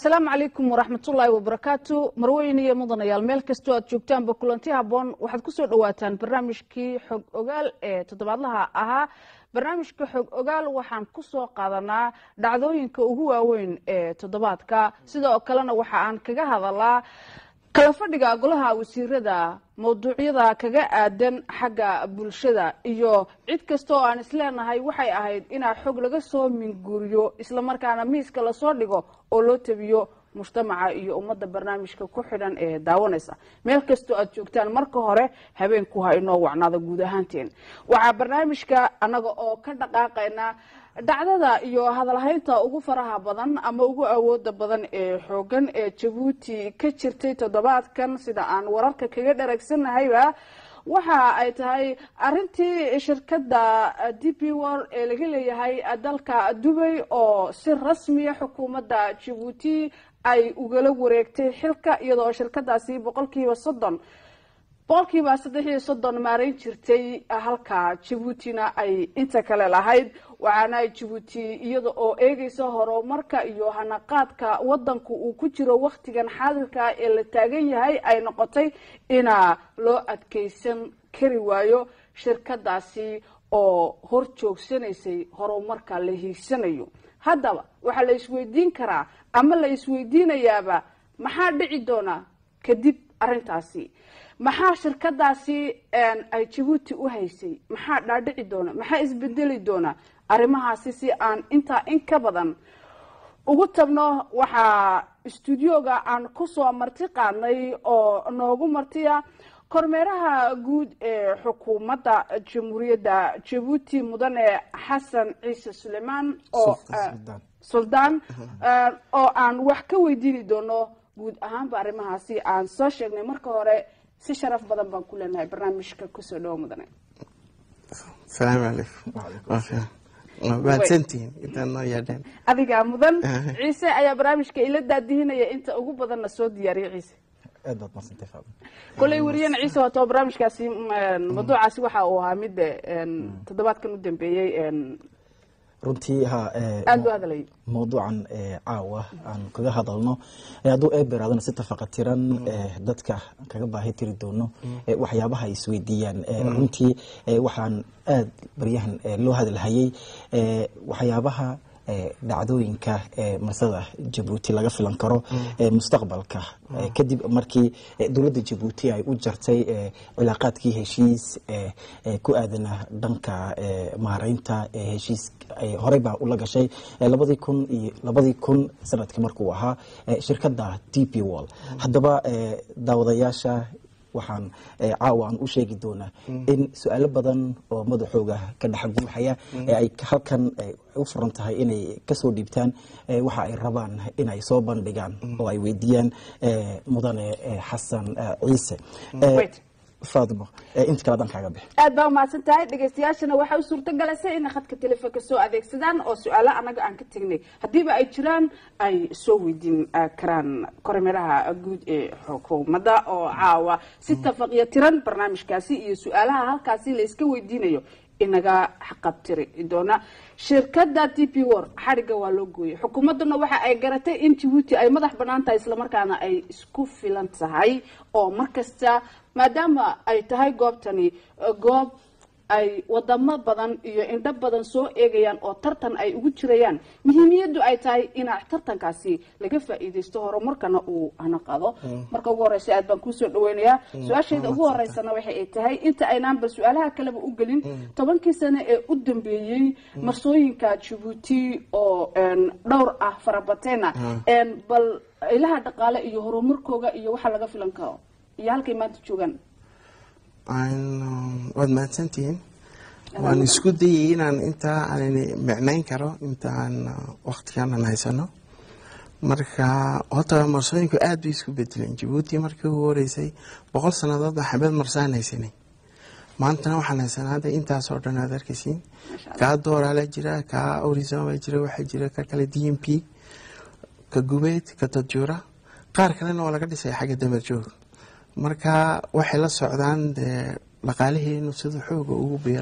asalaamu calaykum waraxmatullaahi wabarakaatu marweyn iyo mudanayaal meel kastoo aad joogtaanba kulanti haboon waxaad kusoo dhawaataan barnaamijkii xog ogaal ee toddobaadlaha ahaa barnaamijka xog ogaal waxaan kusoo qaadanaa dhacdooyinka ugu waaweyn ee toddobaadka sidoo kalena waxa aan kaga hadalaa kala fadhiga golaha wasiirada mawduucyada kaga aadan xagga bulshada iyo cid kasta oo aan isleenahay waxay ahayd inaa xog laga soo minguuriyo islamarkaana miiska lasoo dhigo oo loo tabiyo mujtamaca iyo ummadda barnaamijka ku xidhan ee daawanaysa meel kastoo aad joogtaan marka hore habeenku ha inoo wacnaada guud ahaanteen waxaa barnaamijka annaga oo ka dhaqaaqayna dhacdada iyo hadalhaynta ugu faraha badan ama ugu awooda badan ee xoogan ee jabuuti ka jirtay toddobaadkan sida aan wararka kaga dharagsannahayba waxa ay tahay arintii shirkadda d p wor ee laga leeyahay dalka dubay oo si rasmiya xukuumadda jabuuti ay ugala wareegtay xilka iyadoo shirkadaasi boqolkiiba soddon boqolkiiba saddex iyo soddon maarayn jirtay halka jabuutina ay inta kale lahayd waxaana ay jabuuti iyada oo eegeysa horumarka iyo hanaqaadka wadanku uu ku jiro wakhtigan xaadirka ee la taagan yahay ay noqotay inaa loo adkeysan kari waayo shirkadaasi oo hor joogsanaysay horumarka la hiigsanayo haddaba waxaa la isweydiin karaa ama la isweydiinayaaba maxaa dhici doona kadib arintaasi maxaa shirkadaasi ay jabuuti u haysay maxaa dhaadhici doona maxaa isbedeli doona arrimahaasi si aan intaa in ka badan ugu tabno waxaa stuudioga aan kusoo marti qaadnay oo noogu martiya kormeeraha guud ee xukuumadda jamhuuriyadda jabuuti mudane xasan ciise suleymaan oo suldaan oo aan wax ka weydiini doono guud ahaanba arrimahaasi aan soo sheegnay marka hore si sharaf badan baan ku leenahay barnaamijka kusoo dhawo mudane asalaamu calaykum mahadsantihiin intaad noo yeedheen adigaa mudan ciise ayaa barnaamijka ila daadihinaya inta ugu badanna soo diyaariya ciise aad baad madsantay faadin koley wariyana ciise wato barnaamijkaasi mawduucaasi waxa uu ahaa mid toddobaadkan u dambeeyey runtii ha aada u hadalay mawduucan caawa aan kaga hadalno hadduu eeberaadana si tafaqatiran dadka kaga baahi tiri doono waxyaabaha ay isweydiiyaan runtii waxaan aad baryahan loo hadalhayay waxyaabaha dhacdooyinka marsada jabuuti laga filan karo mustaqbalka kadib markii dowladda jabuuti ay u jartay cilaaqaadkii heshiis ku aadana dhanka maareynta heshiis horey baa ula gashay labadii kun iyo labadii kun sanadkii markuu ahaa shirkadda d p wall haddaba daawadayaasha waxaan caawa aan u sheegi doonaa in su-aalo badan oo madaxooga ka dhex guuxaya ee ay halkan u furan tahay inay kasoo dhiibtaan waxa ay rabaan inay soo bandhigaan oo ay weydiiyaan mudane xasan ciise faatimo inta kale dankaaga bix aad baa umahadsan tahay dhegeystayaashana waxaa u suurto galaysa inay khadka telefoonka soo adeegsadaan oo su-aalo anaga aan ka tegnay haddiiba ay jiraan ay soo weydiin karaan kormeeraha guud ee xukuumadda oo caawa si tafaqiyo tiran barnaamijkaasi iyo su-aalaha halkaasi la iska weydiinayo inaga xaqabtiri doona shirkada d p wor xadhigga waa loo gooyay xukuumadduna waxa ay garatay in jabuuti ay madax banaan tahay islamarkaana ay isku filan tahay oo markasta maadaama ay tahay goobtani goob ay wadamo badan iyo indho badan soo eegayaan oo tartan ay ugu jirayaan muhiimiyaddu ay tahay inaa tartankaasi laga faa'iidaysto horumarkana uu hanaqado marka ugu horeysa aad baan kuusoo dhaweynayaa su-aashayda ugu horeysana waxa ay tahay inta aynaan bal su-aalaha kaleba u gelin tobankii sano ee u dambeeyey marsooyinka jabuuti oo dhowr ah farabateena bal ilaha dhaqaale iyo horumarkooga iyo waxa laga filan karo iyo halkay maanta joogaan waad mahadsantihiin waan isku dayay inaan intaa aan micnayn karo intaan waktiganan haysano marka horta marsooyinku aad bay isku bedeleen jabuuti markii ugu horeysay boqol sannadood baa xabeed marsaan haysanay maantana waxaan haysanaa hadda intaasoo dhan aad arkaysiin kaa dooraala jira kaa orizoma jira waxaa jira ka kale d m p ka gubeed ka dadjuura qaar kalena oo laga dhisay xagga damerjoog marka waxay la socdaan dee dhaqaalaheenu sida xooga ugu biiray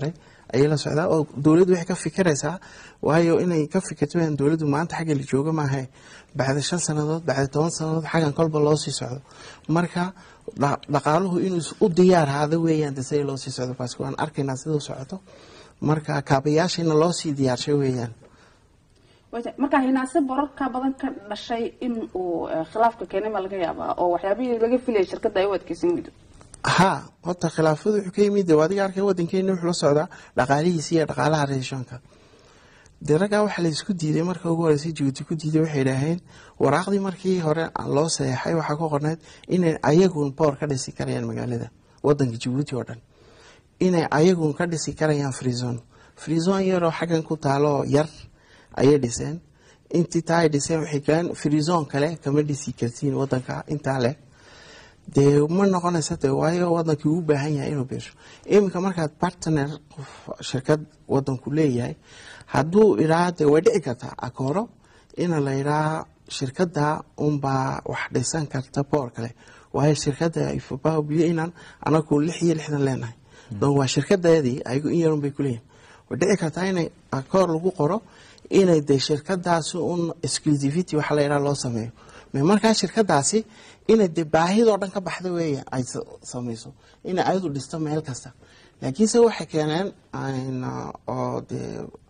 ayay la socdaa oo dowladdu waxay ka fikiraysaa waayo inay ka fikirto in dowladdu maanta xagga la jooga maahe bacda shan sannadood bacda toban sannadood xaggan kolba loo sii socdo marka dha- dhaqaaluhu inuu u diyaar haada weeyaan de siday loo sii socdo baas waan arkaynaa siduu socoto marka kaabayaashina loo sii diyaarshay weeyaan Wayta- marka hinaase borarka badan ka dhashay in uu eh, khilaafka keenay ma laga yaabaa oo waxyaabihii laga filayay shirkadda ay u adkeysan weydo ha horta khilaafadu wuxuu ka yimid de waa adiga arkay wadankeena wuxuu la socdaa dhaqaalihiisa iyo dhaqaalaha reeshoonka dee raggaa waxaa la isku diiday marka ugu horeysay jabuuti ku diiday waxay idhaaheen waraaqdii markii hore loo saxeexay waxaa ku qorneyd inay ayagun boor ka dhisi karayaan magaalada wadanka jabuuti oo dhan inay ayagun ka dhisi karayaan freezon freezon yaroo xaggan ku taalo yar ayay dhiseen intii taa ay dhiseen waxay galeen freezon kale kama dhisi kartiin wadanka intaa leh dee ma noqonaysa de waayo wadankii uu u baahan yahay inuu biirsho iminka markaad partner qof shirkad wadanku leeyahay hadduu idhaa de way dhici kartaa akooro ina la idhaa shirkadda unbaa wax dhisan karta boor kale waayo shirkadda ifabaa biyo inaan anagu lix iyo lixdan leenahay donc waa shirkadeedii ayagu in yarun bay kuleeyihin way dhici kartaa inay akoor lagu qoro inay de shirkadaasi un exclusivity waxa la idhaa loo sameeyo me markaa shirkadaasi inay de baahidoo dhan ka baxda weeye ay sa- samayso inay ayadu dhisto meel kasta laakiinse waxay keeneen ayna- oo de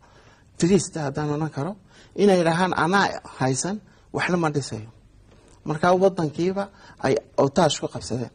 trista haddaan odhan karo inay dhahaan anaa haysan waxna ma dhisayo markaa wadankiiba ay otaash ku qabsadeen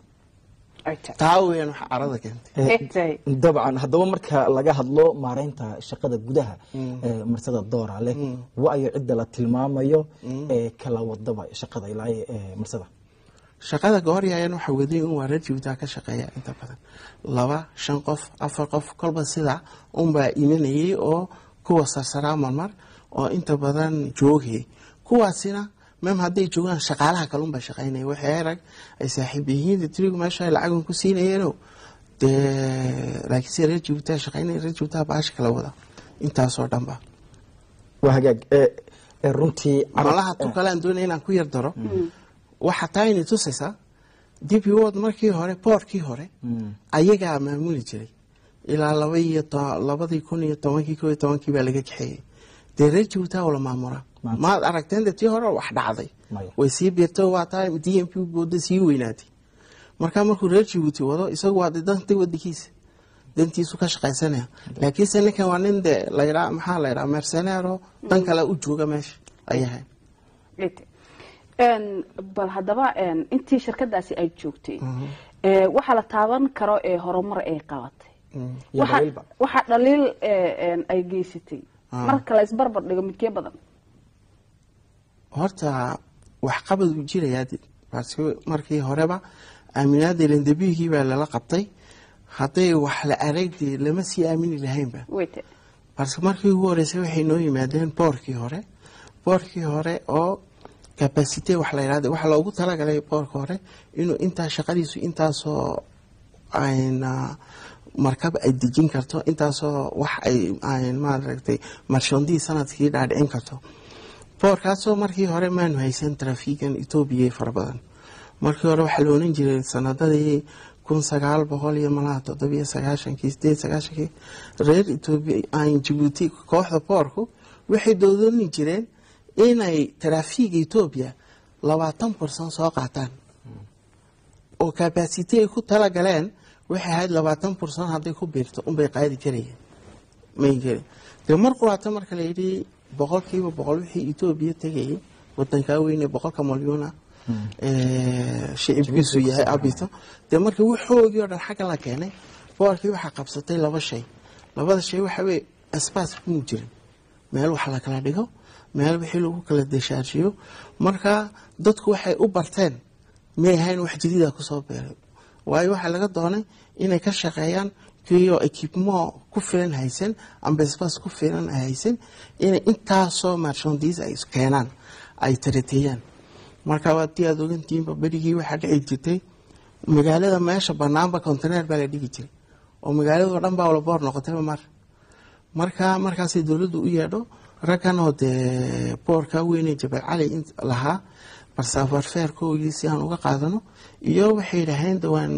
taa weeyaan waxa carada keentay dabcan haddaba marka laga hadlo maareynta shaqada gudaha ee marsada doora leh waayo cidda la tilmaamayo ee kala wadaba shaqada ilaa ee marsada shaqada gooryayan waxa waday in waa reer jabuutaa ka shaqeeya inta badan laba shan qof afar qof kolba sida unbaa imanayay oo kuwa sarsaraa marmar oo inta badan joogayay kuwaasina mem hadday joogaan shaqaalaha kalunbaa shaqaynaya waxay rag ay saaxiib yihiin trigu meesha ay lacagan ku siinayeeno dee laakiinse reer jabuutaa shaqaynaya reer jabuutaa baasha kala wada intaasoo dhanba waa hagaag ee ee runtii malaha tu kale aan doonaya inaan ku yar daro waxa taa inay tusaysaa dib wod markii hore boorkii hore ayagaa maamuli jiray ilaa laba iyo to- labadii kun iyo tobankii ko iyo tobankii baa laga kaxeeyey dee reer jabuutaa wala maamulaa Maanta. maad aragteen de tii hore wax dhacday Maya. way sii biirtay waa taa d m p booda sii weynaatay markaa markuu reer jabuuti wado isagu waa de dantii wadankiisa dantiisu ka shaqaysanaya laakiinse ninkan waa nin de layidhaa maxaa la yidhaha mercenairo dan kale u jooga meesha ayahay bal haddaba intii shirkadaasi ay joogtay ee, waxaa la taaban karo ee horumar ay qabatay iyo Waxa- dhaliilba. waxaa dhaliil ee, een, ay geysatay marka la isbarbar dhigo midkee badan horta waxqabad uu jirayaa de. parce que markii horeba aaminaada lendabihii baa lala qabtay hadday wax la aragdi lama sii aamini lahaynba weyte balse markii ugu horeysay waxay noo yimaadeen boorkii hore boorkii hore oo capacity wax la yidhahda waxaa loogu talagalay boorka hore inuu intaa shaqadiisu intaasoo ayna markab ay dejin karto intaasoo wax ay ay maaragtay marshandii sanadkii dhaadhicin karto boorkaasoo markii hore maanu haysan trafiigan etoobiya fara badan markii hore waxaa la oran jiray sanadadii kun sagaal boqol iyo malaha toddobiyo sagaashankii sideed sagaashankii reer etoobiya aan jabuuti kooxda boorku waxay doodoni jireen inay trafiiga etoobiya labaatan bursan soo qaataan oo capacity ay ku talagaleen waxay ahayd labaatan bursan hadday ku biirto unbay qaadi karayeen may gelin dee mar quraata marka la yidhi boqolkiiba boqol wixii etoobiya tegayay wadankaa weyne boqolka malyuuna shicibkiisu yahay abito dee marka waxoogii oo dhan xagga la keenay boorkii waxaa qabsatay laba shay labada shay waxa weye asbaas muu jirin meel wax la kala dhigo meel wixii lagu kala deshaarshiyo marka dadku waxay u barteen may ahayn wax jadiida kusoo beeray waayo waxaa laga doonay inay ka shaqeeyaan kiyo ekibmo ku filan haysan ambasbas ku filan haysan inay intaasoo marshandiis ay keenaan ay tarateeyaan marka waa tii aad ogantihiinba berigii waxaa dhici jirtay magaalada meesha banaanba conteneer baa la dhigi jiray oo magaaladao dhan baa walaboor noqotayba mar marka markaasay dowladdu u yeedho raggan oo dee boorka weyne jabal cali lahaa barsaafarfeerkoogii si aan uga qaadano iyo waxay yidhaaheen de waan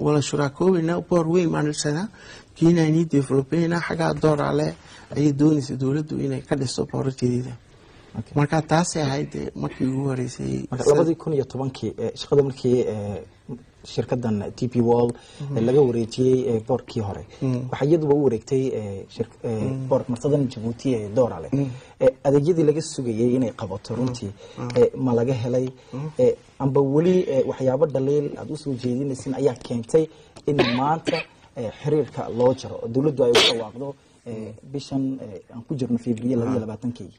wala shuraakoobayna boor weyn baan dhisanaa kiinaanii developeyna xaggaa doorale ayay doonaysa dowladdu inay ka dhisto boorarkeeda marka taasay ahayd dee markii ugu horeysay marka labadii kun iyo tobankii eh, shaqada markii eh, shirkadan t p wall eh, laga wareejiyey eh, boorkii hore waxaa iyaduba u wareegtay eh, shir- eh, boor marsadan jabuuti ee doorale Eh, adeegyadii laga sugayey inay qabato runtii eh, ma laga helay Eh, amba weli eh, waxyaabo dhaliil aad usoo jeedinaysin ayaa keentay in maanta eh, xiriirka loo jaro oo dowladdu ay u dhawaaqdo eh, bishan eh, aan ku jirno february labaiyo labaatankii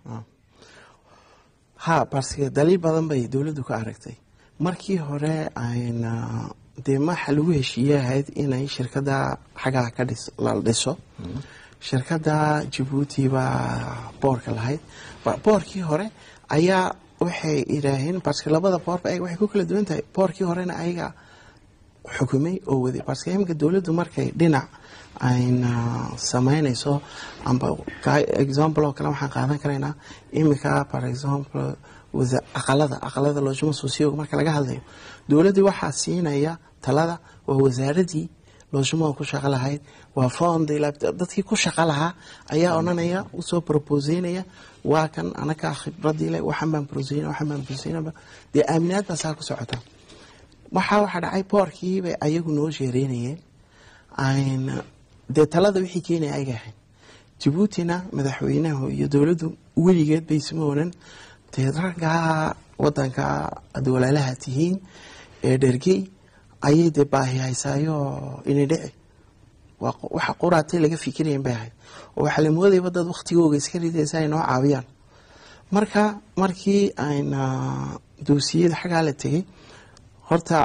ha balse daliil badan bay dowladdu ka aragtay markii hore ayna dee maxa lagu heshiiyey ahayd inay shirkada xaggaa ka dhis la dhiso shirkada jabuuti baa boorka lahayd Ba- boorkii hore ayaa waxay idhaaheen barske labada boorba ayaga waxay ku kala duwan tahay boorkii horena ayaga xukumay oo waday barske imika dowladdu markay dhinac ayna sameynayso amba ka- example oo kale waxaan qaadan karaynaa imika for example wasa- aqalada aqalada loojima sosiyoga marka laga hadlayo dowladdii waxaa siinaya talada waa wasaaradii loojimada ku shaqo lahayd waa fondi dadkii ku shaqo lahaa ayaa odhanaya usoo proposeynaya waa kan anagaa khibradii leh waxaan baan proseyna waxaan baan proseynaba dee aaminaad baa saa ku socota waxaa waxaa dhacay boorkii bay ayagu noo sheereynayeen ayna dee talada wixii keenaya ayaga ahayd jabuutina madaxweynahu iyo dowladdu weligeed bay isma onan dee raggaa wadanka ad walaalaha tihiin ee dhergey ayay dee baahi haysaayo inay dhici waa qo- waxa quraatay laga fikirayan bay ahayd oo waxaa la moodayaba dad waktigooga iska ridaysa ay noo caawiyaan marka markii ayna doosiyada xaggaa la tegey horta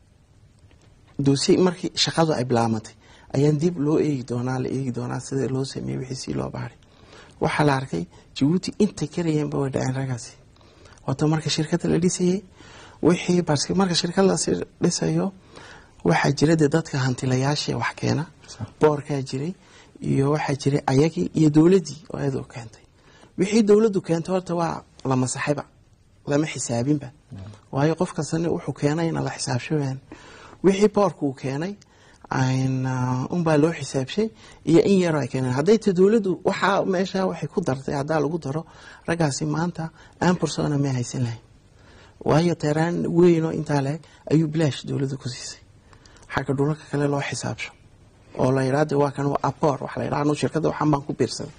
doosiye markii shaqadu ay bilaamatay ayaan dib loo eegi doonaa la eegi doonaa sida loo sameeyey wixii si loo baaray waxaa la arkay jabuuti intay karayeenba way dhaceen raggaasi wato marka shirkadda la dhisayey wixii barske marka shirkad la sii dhisayo waxaa jira dee dadka hantilayaasha wax keena boorkaa jiray iyo waxaa jiray ayagii iyo dowladdii oo iyadoo keentay wixii dowladdu keentay horta waa la masaxayba lama xisaabinba waayo qof kastana wuxuu keenayna la xisaabshamaan wixii boorku uu keenay ayna unbaa loo xisaabshay iyo in yaroo ay keeneen hadday ta dowladdu waxaa meesha waxay ku dartay haddaa lagu daro raggaasi maanta aan bursona may haysan lahayn waayo teeraan weynoo intaa leeg ayuu bilaash dowladdu ku siisay xagga dhulalka kale loo xisaabsho oo la yidhaa de waa kan waa aboor waxa la yidhaha anu shirkadda waxaan baan ku biirsaday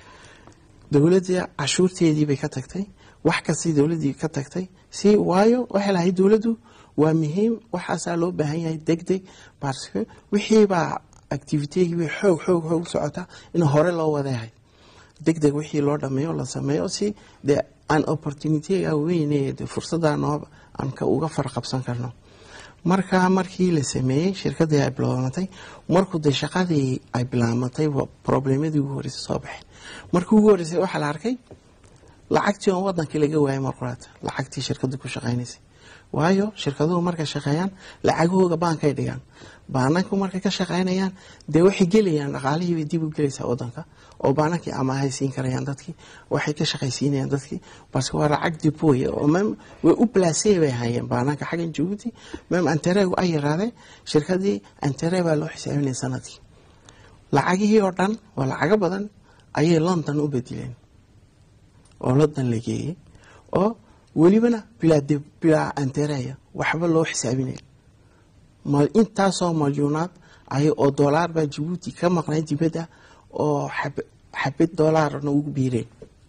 dowladda cashuurteedii bay ka tagtay wax kastay dowladdii ka tagtay si waayo waxay lahayd dowladdu waa muhiim waxaasaa loo baahan yahay deg deg parce wixiibaa activitegii bay xoog xoog xoog u socotaa in hore loo wadayahay deg deg wixii loo dhameeyo la sameeyo si dee aan opportunityga weyne de fursadda noo aan ka uga farqabsan karno marka markii la sameeyey shirkaddii ay bilaamatay markuu dee shaqadii ay bilaamatay problemadii ugu horreysay soo baxeen markii ugu horreysay waxaa la arkay lacagtii oon wadankii laga waayay marquraata lacagtii shirkaddu ku shaqaynaysay waayo shirkaduhu markay shaqeeyaan lacagahooga baankay dhigaan baananku markay ka shaqaynayaan dee waxay gelayaan dhaqaalihii bay dib u gelaysaa wadanka oo baanankii amaahay siin karayaan dadkii waxay ka shaqaysiinayaan dadkii balse waa lacag dibooya oo mem way u balaasey bay hayeen baananka xaggan jabuuti mem antareegu ay yaraadee shirkadii antare baa loo xisaabinaya sanadkii lacagihii oo dhan waa lacago badan ayay london u bedileen oo london la geeyey oo welibana bilaa bilaa antereya waxba loo xisaabinaya ma intaasoo malyuunaad ay oo doolaar baa jabuuti ka maqnay dibadda oo xabad doolaarna ugu biireen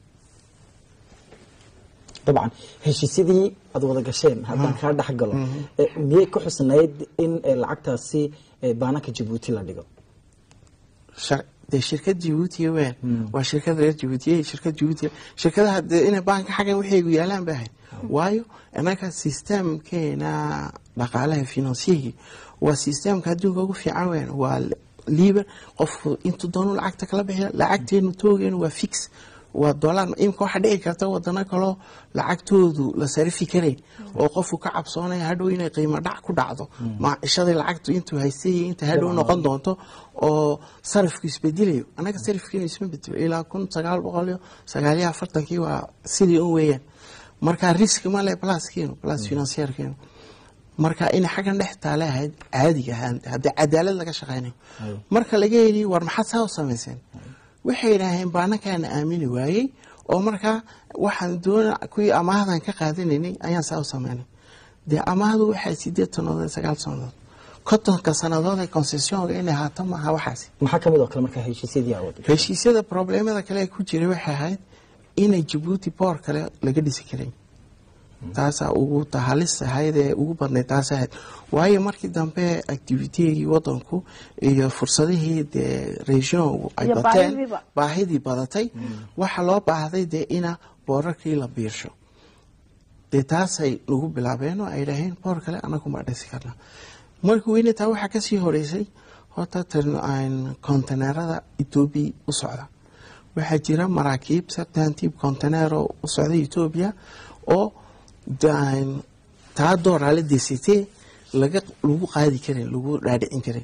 dabcan heshiisyadii aad wada gasheen haddaan kaa dhex galo miyay ku xusnayd in lacagtaasi baananka jabuuti la dhigo dee shirkad jabuuti weyn waa shirkad reer jabuutiye shirkad jabuuti shirkadaha dee inay baanka xaggan waxaygu yaalaan ba ahayd waayo inaga systemkeena dhaqaalaha finansiyagii waa systemka adduunka ugu fiican weyn waa liiber qofku intuu doonu lacagta kala bixiya lacagteenu toogeenu waa fix waa dolar imika waxaa dhici karta wadano kaloo lacagtoodu la sarifi karayn oo qofku ka cabsoonaya hadhow inay qiimo dhac ku dhacdo maacishadii lacagtu intuu haystay inta hadhow noqon doonto oo sarifku isbedelayo anaga sarifkeenu isma bedelo ilaa kun sagaal boqol iyo sagaaliyo afartankii waa sidii un weeyaan marka risk male pluskeenu plus financierkeenu marka inay xaggan dhex taale ahayd caadiga ahaan haddii cadaalad laga shaqaynayo Ay. marka laga yidhi war maxaad saa u samayseen waxay yidhaaheen baanakaana aamini waayey oo markaa waxaan doona kuwii amaahdan ka qaadanaynay ayaan saa u samaynay dee amaahdu waxay sideed sannadood iyo sagaal sannadood kontonka sannadood ee concessionka inay haato maaha waxaasi maxaa kamid oo kale markaa heshiisyadii awood heshiisyada problemada kale ee ku jiray waxay ahayd inay jabuuti boor kale laga dhisi karay taasaa ugu tahalis ahayd ee ugu badnayd taas ahayd waayo markii dambe activitigii wadanku iyo fursadihii dee region ay Iyo bateen baahidiiba. baahidii badatay waxaa loo baahday dee ina boorarkii la biirsho dee taasay nagu bilaabeen oo ay dhaheen boor kale anagu ma dhisi karna markii weyne taa waxaa kasii horeysay horta konteneerada etoobiya u socda waxaa jira maraakiib sartantiib konteneero u socda etoobiya oo daan- taa dooraale desitee laga lagu qaadi karin lagu dhaadhicin karin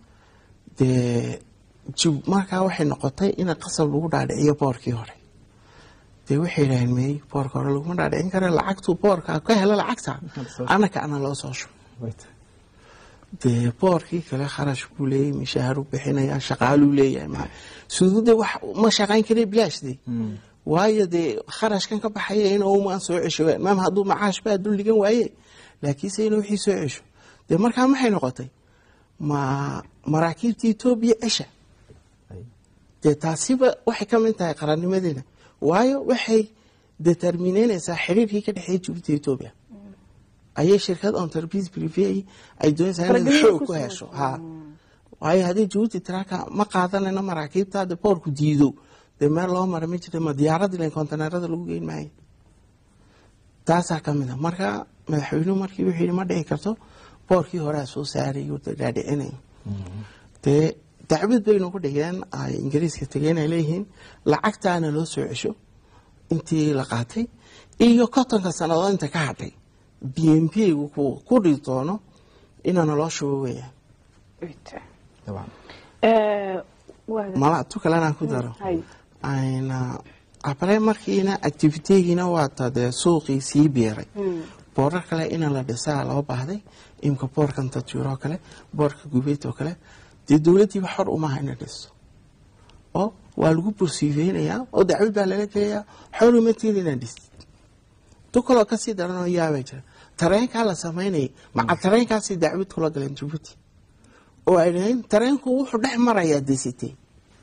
dee jib- markaa waxay noqotay in qasab lagu dhaadhiciyo boorkii hore dee waxay yidhaaheen mey boorka hore laguma dhaadhicin kara lacagtu boorka ka helo lacagta anaka ana loo soo shubo dee boorkii kale kharash buu leeyahy mishaaru bixinaya shaqaaluu leeyahay ma suudude wax ma shaqayn kara bilaashde waayo dee kharashkan ka baxaya in umaan soo cesho maam hadduu macaash baa dul dhigan waaye laakiinse in wixii soo cesho dee markaa maxay noqotay ma maraakiibta etoobiya cesha dee taasiba waxay ka mid tahay qarannimadeena waayo waxay determineynaysaa xiriirkii ka dhexeeya jabuuti etoobiya ayay shirkad entreprise privé ay doonaysaa inay Faragelin xoog ku ku samayso. hesho ha waayo haddii jabuuti tiraaka ma qaadanayno maraakiibta hadda boorku diido dee meel loo mara ma jira ma diyaaradda ilan konteneerada lagu geyn maayo taasaa ka mid a marka madaxweynuhu markii wuxuu yidhi ma dhici karto boorkii horea soo saaray oo dee dhaadhicinayo dee dacwad baynu ku dhigeen ay ingiriiska tegeen ay leeyihiin lacagtaana loo soo cesho intii la qaatay iyo kontonka sannadood inta ka hadhay b m p gu ku ku dhigi doono inaana loo shubo weeyaan Eh, waa- mala tu kalena ku daro hay. ayna abale markiina activitigiina waata dee suuqii sii biiray boorar kale ina la dhisaa loo baahday imka boorkan tajuuro kale boorka gubeed oo kale dee dowladdiiba xor umaha ina dhisto oo waa lagu bursiifeynayaa oo dacwad baa lala gelayaa xor uma tihin inaa dhistid tu kaloo kasii daranoo yaabaa jira tareenkaa la samaynayay maca tareenkaasii dacwad kula galeen jabuuti oo ay dhaheen tareenku wuxuu dhex marayaa desitee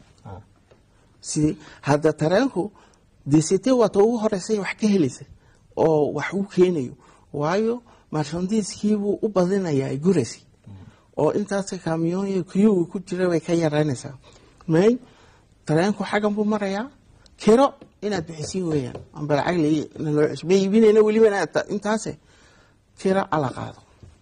sidii hadda tareenku desitee waata ugu horeysay wax ka helaysa oo wax u keenayo waayo marshandiiskiibuu u badinayaa gurasi oo intaas kaamiyoon kuyuga ku jira way ka yaraynaysaa may tareenku xaggan buu marayaa kiro inaad bixisiin weeyaan amba lacag la loo cesho ma iibinayna weliba inaad intaase kiro ala qaado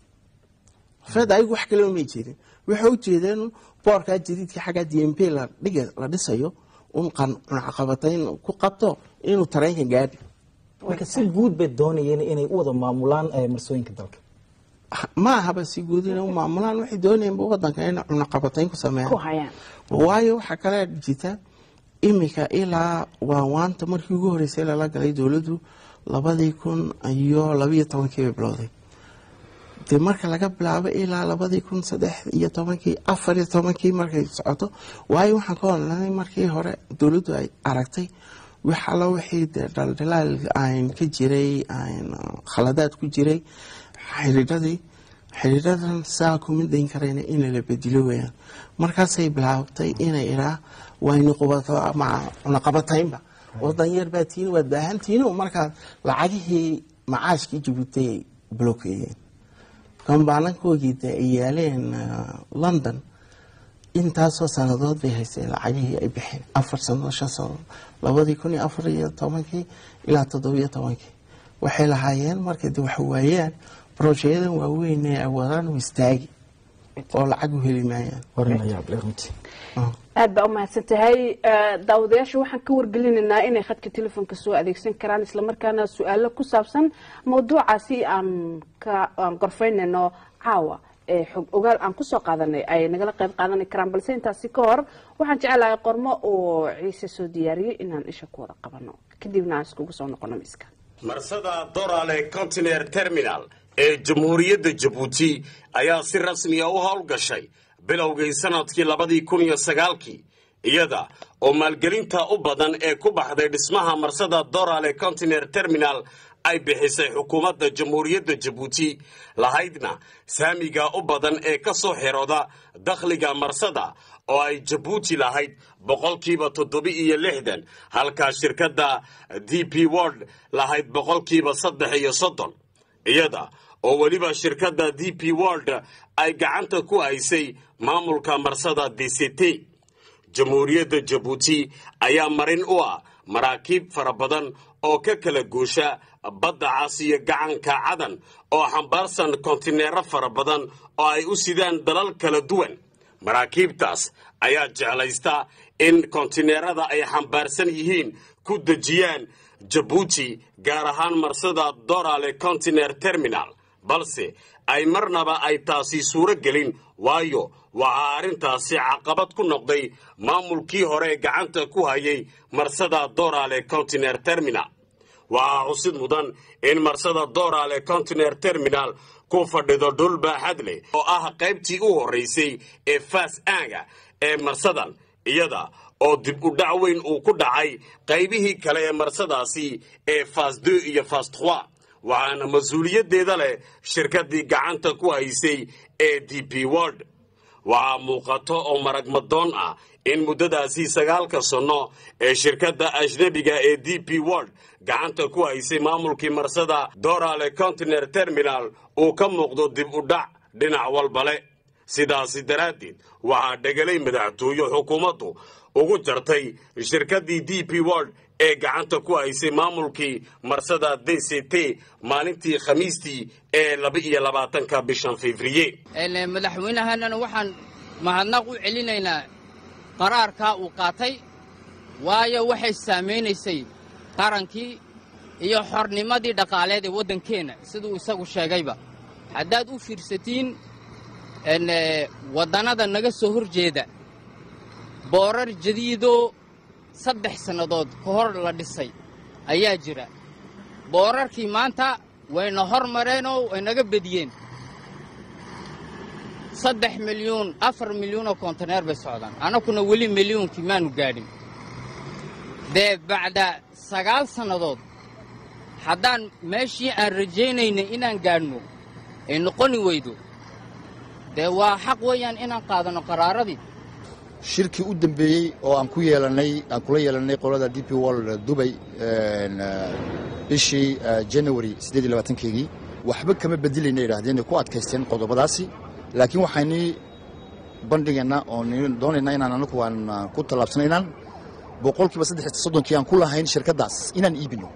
fed ayagu wax kaleba may jeedin waxay u jeedeen boorkaa jadiidka xagga d m p la dhiga la dhisayo un cunaqabatayn ku qabto inuu tareenka gaadhi marka si guud bay doonayeen inay u wada maamulaan eh, marsooyinka dalka ma ahaba si guud inay u maamulaan waxay doonayeen wadanka in cunaqabatayn ku ku sameeyaan hayaan waayo waxaa kale jirta imika ilaa waa waanta markii ugu horeysay lala galay dowladdu labadii kun iyo labiyo tobankii bay bilowday dee marka laga bilaabo ilaa labadii kun saddex iyo tobankii afar iyo tobankii markay socoto waayo waxaan ka odhanay markii hore dowladdu ay aragtay wax allo wixii dee dhaldhalaal aan ka jiray aan khaladaad ku jiray xiriiradii xiriiradan saa kuma dayn karayna in la bedilo weeyaan markaasay bilaabtay inay idhaa waynu qubato ama cunaqabataynba wadan yar baa tiini waad baahantihiin markaas lacagihii macaashkii jabuuti ay blokeeyeen kambaanankoogii de ay yaaleen uh, london intaasoo sanadood bay haysteen lacagihii ay bixeen afar sanadood shan sanadood labadii kun iyo afar iyo tobankii ilaa toddobiyo tobankii waxay lahaayeen markay de wax waayaan brojeyadan waaweyn ee awoodaan u istaagi oo lacag u heli maayaan warin ayaa ble runtii Ah. aad baa u mahadsan tahay daawadayaasha waxaan ka wargelinaynaa inay khadka telefoonka soo adeegsan karaan islamarkaana su-aalo ku saabsan mawduucaasi aan ka aan gorfaynayno caawa ee xog ogaal aan kusoo qaadanay ay nagala qayb qaadani karaan balse intaasi ka hor waxaan jecelahay qormo oo ciise soo diyaariyey inaan isha ku wada qabano kadibna aan iskugu soo noqono miska marsada dorale container terminal ee jamhuuriyadda jabuuti ayaa si rasmiya u howlgashay bilowgii sannadkii labadii kun iyo sagaalkii iyada oo maalgelinta u badan ee ku baxday dhismaha marsada dorale continer terminal ay bixisay xukuumadda jamhuuriyadda jabuuti lahaydna saamiga u badan ee ka soo xirooda dakhliga marsada oo ay jabuuti lahayd boqolkiiba toddoba-iyo lixdan halkaa shirkadda d p word lahayd boqolkiiba saddex iyo soddon iyada oo weliba shirkadda d p world ay gacanta ku haysay maamulka marsada d c t jamhuuriyadda jabuuti ayaa marin u ah maraakiib fara badan oo ka kala guusha badda cas iyo gacanka cadan oo xambaarsan kontineero fara badan oo ay u sidaan dalal kala duwan maraakiibtaas ayaa jeclaysta in kontineerada ay xambaarsan yihiin ku dejiyaan jabuuti gaar ahaan marsada dorale continer terminal balse ay marnaba ay taasi suuro gelin waayo waxaa arrintaasi caqabad ku noqday maamulkii hore gacanta ku hayay marsada dorale continer terminal waxaa xusid mudan in marsada dorale continer terminal ku fadhido dhul baaxad leh oo ah qaybtii u horraysay ee faas aaga ee marsadan iyada oo dib u dhac weyn uu ku dhacay qaybihii kale ee marsadaasi ee fas deux iyo fas trois waxaana mas-uuliyaddeeda leh shirkaddii gacanta ku haysay ee d p world waxaa muuqato oo maragmadoon ah in muddadaasi sagaalka sanno ee shirkadda ajnebiga ee d p world gacanta ku haysay maamulkii marsada dorale continer terminal uu ka muuqdo dib u dhac dhinac walbale sidaasi daraaddeed waxaa dhegelay madaxtooye xukuumaddu ugu jartay shirkaddii d p world ee gacanta ku haysay maamulkii marsada d c t maalintii khamiistii ee laba iyo labaatanka bishan febriye madaxweynahanana waxaan mahadnaq u celinaynaa qaraarkaa uu qaatay waayo waxay saamaynaysay qarankii iyo xornimadii dhaqaaleed ee waddankeenna siduu isagu sheegayba haddaad u fiirsatiin waddannada naga soo hor jeeda boorar jadiidoo saddex sannadood ka hor la dhisay ayaa jira boorarkii maanta wayna hor mareenoo way naga bediyeen saddex milyuun afar milyuunoo kontineer bay socdaan annakuna weli milyuunkii maanu gaadhin dee bacda sagaal sannadood haddaan meeshii aan rajaynaynay inaan gaadhno ay noqoni weydo dee waa xaq weeyaan inaan qaadanno qaraaradii shirkii u dambeeyey oo aan ku yeelannay aan kula yeelannay qolada d p world dubay bishii janawari siddeed iyo labaatankeygii waxba kama bedelayna yidhaahdeen ku adkaysteen qodobadaasi laakiin waxaynii bandhigaynaa oo doonaynaa inaan anagu aan ku tallaabsana inaan boqolkiiba saddex soddonkii aan ku lahayn shirkaddaas inaan iibinno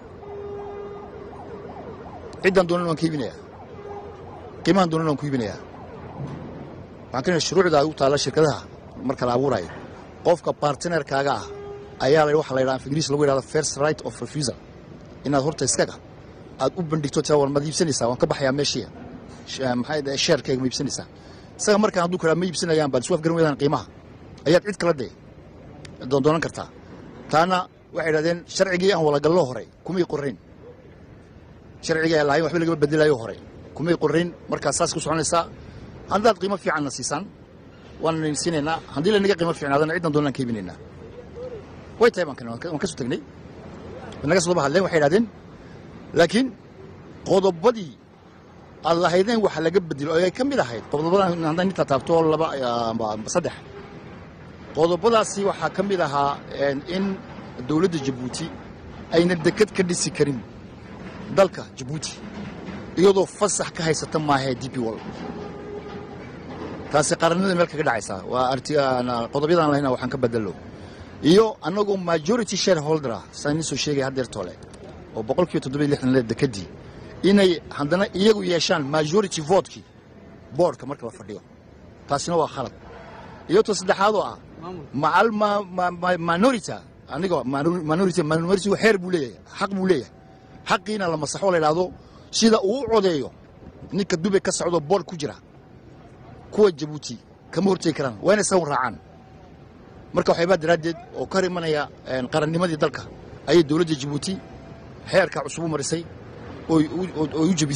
ciddaan doonan waan ka iibinayaa qiimahan doonan waan ku iibinayaa waxaan ka shuruucda u taalla shirkadaha marka la abuuraayo qofka bartinerkaaga ah ayaa waxa la yidhaha ingiriis lagu yidhahdo first right of refusal inaad horta iskaga aad u bandhigto tia war maad iibsanaysaa waan ka baxayaa meeshii maxaa sheerkayga ma iibsanaysaa isaga markaan hadduu karaa ma iibsanayaan baad isu afgaran weydaan qiimaha ayaad cid kala dee doondoonan kartaa taana waxay idhahdeen sharcigii aan walagallo horay kumay qorrayn sharcigii aan lahayn waxba lagama bedelayo horay kumay qorrayn markaa saas ku soconaysaa haddaad qiimo fiicanna siisaan waan siinaynaa haddii lanaga qiimo fiicnaadana ciddan doonaan ka iibinaynaa way tahay baan waan ka soo tagnay naga soo daba hadleen waxay idhahdeen laakiin qodobadii aad lahaydeen waxa laga bedelo oo ay ka mid ahayd qodobadan haddaan intaa taabto laba saddex qodobadaasi waxaa ka mid ahaa in dowladda jabuuti ayna deked ka dhisi karin dalka jabuuti iyadoo fasax ka haysata maahae d p wall taasi qarannada meel kaga dhacaysaa waa qodobyadaan lahayna waxaan ka bedelo iyo annagoo majority shareholdera saan idin soo sheegaya haddeer toole oo boqolkiiba toddobiyo lixdan le dekedii inay haddana iyagu yeeshaan majority votekii boordka marka la fadhiyo taasina waa khalad iyo to saddexaadoo ah macal minorita aniga minority minority xeer buu leeyahay xaq buu leeyahay xaqiina la masaxo la yidhaahdo sida uu u codeeyo ninka dubay ka socdo boord ku jira kuwa jabuuti kama hortegi karaan waa inay sawan raacaan marka waxyaabaa daraaddeed oo ka hor imanaya qarannimadii dalka ayay dowladda jabuuti xeerka cusub u marisay ooy u jebisay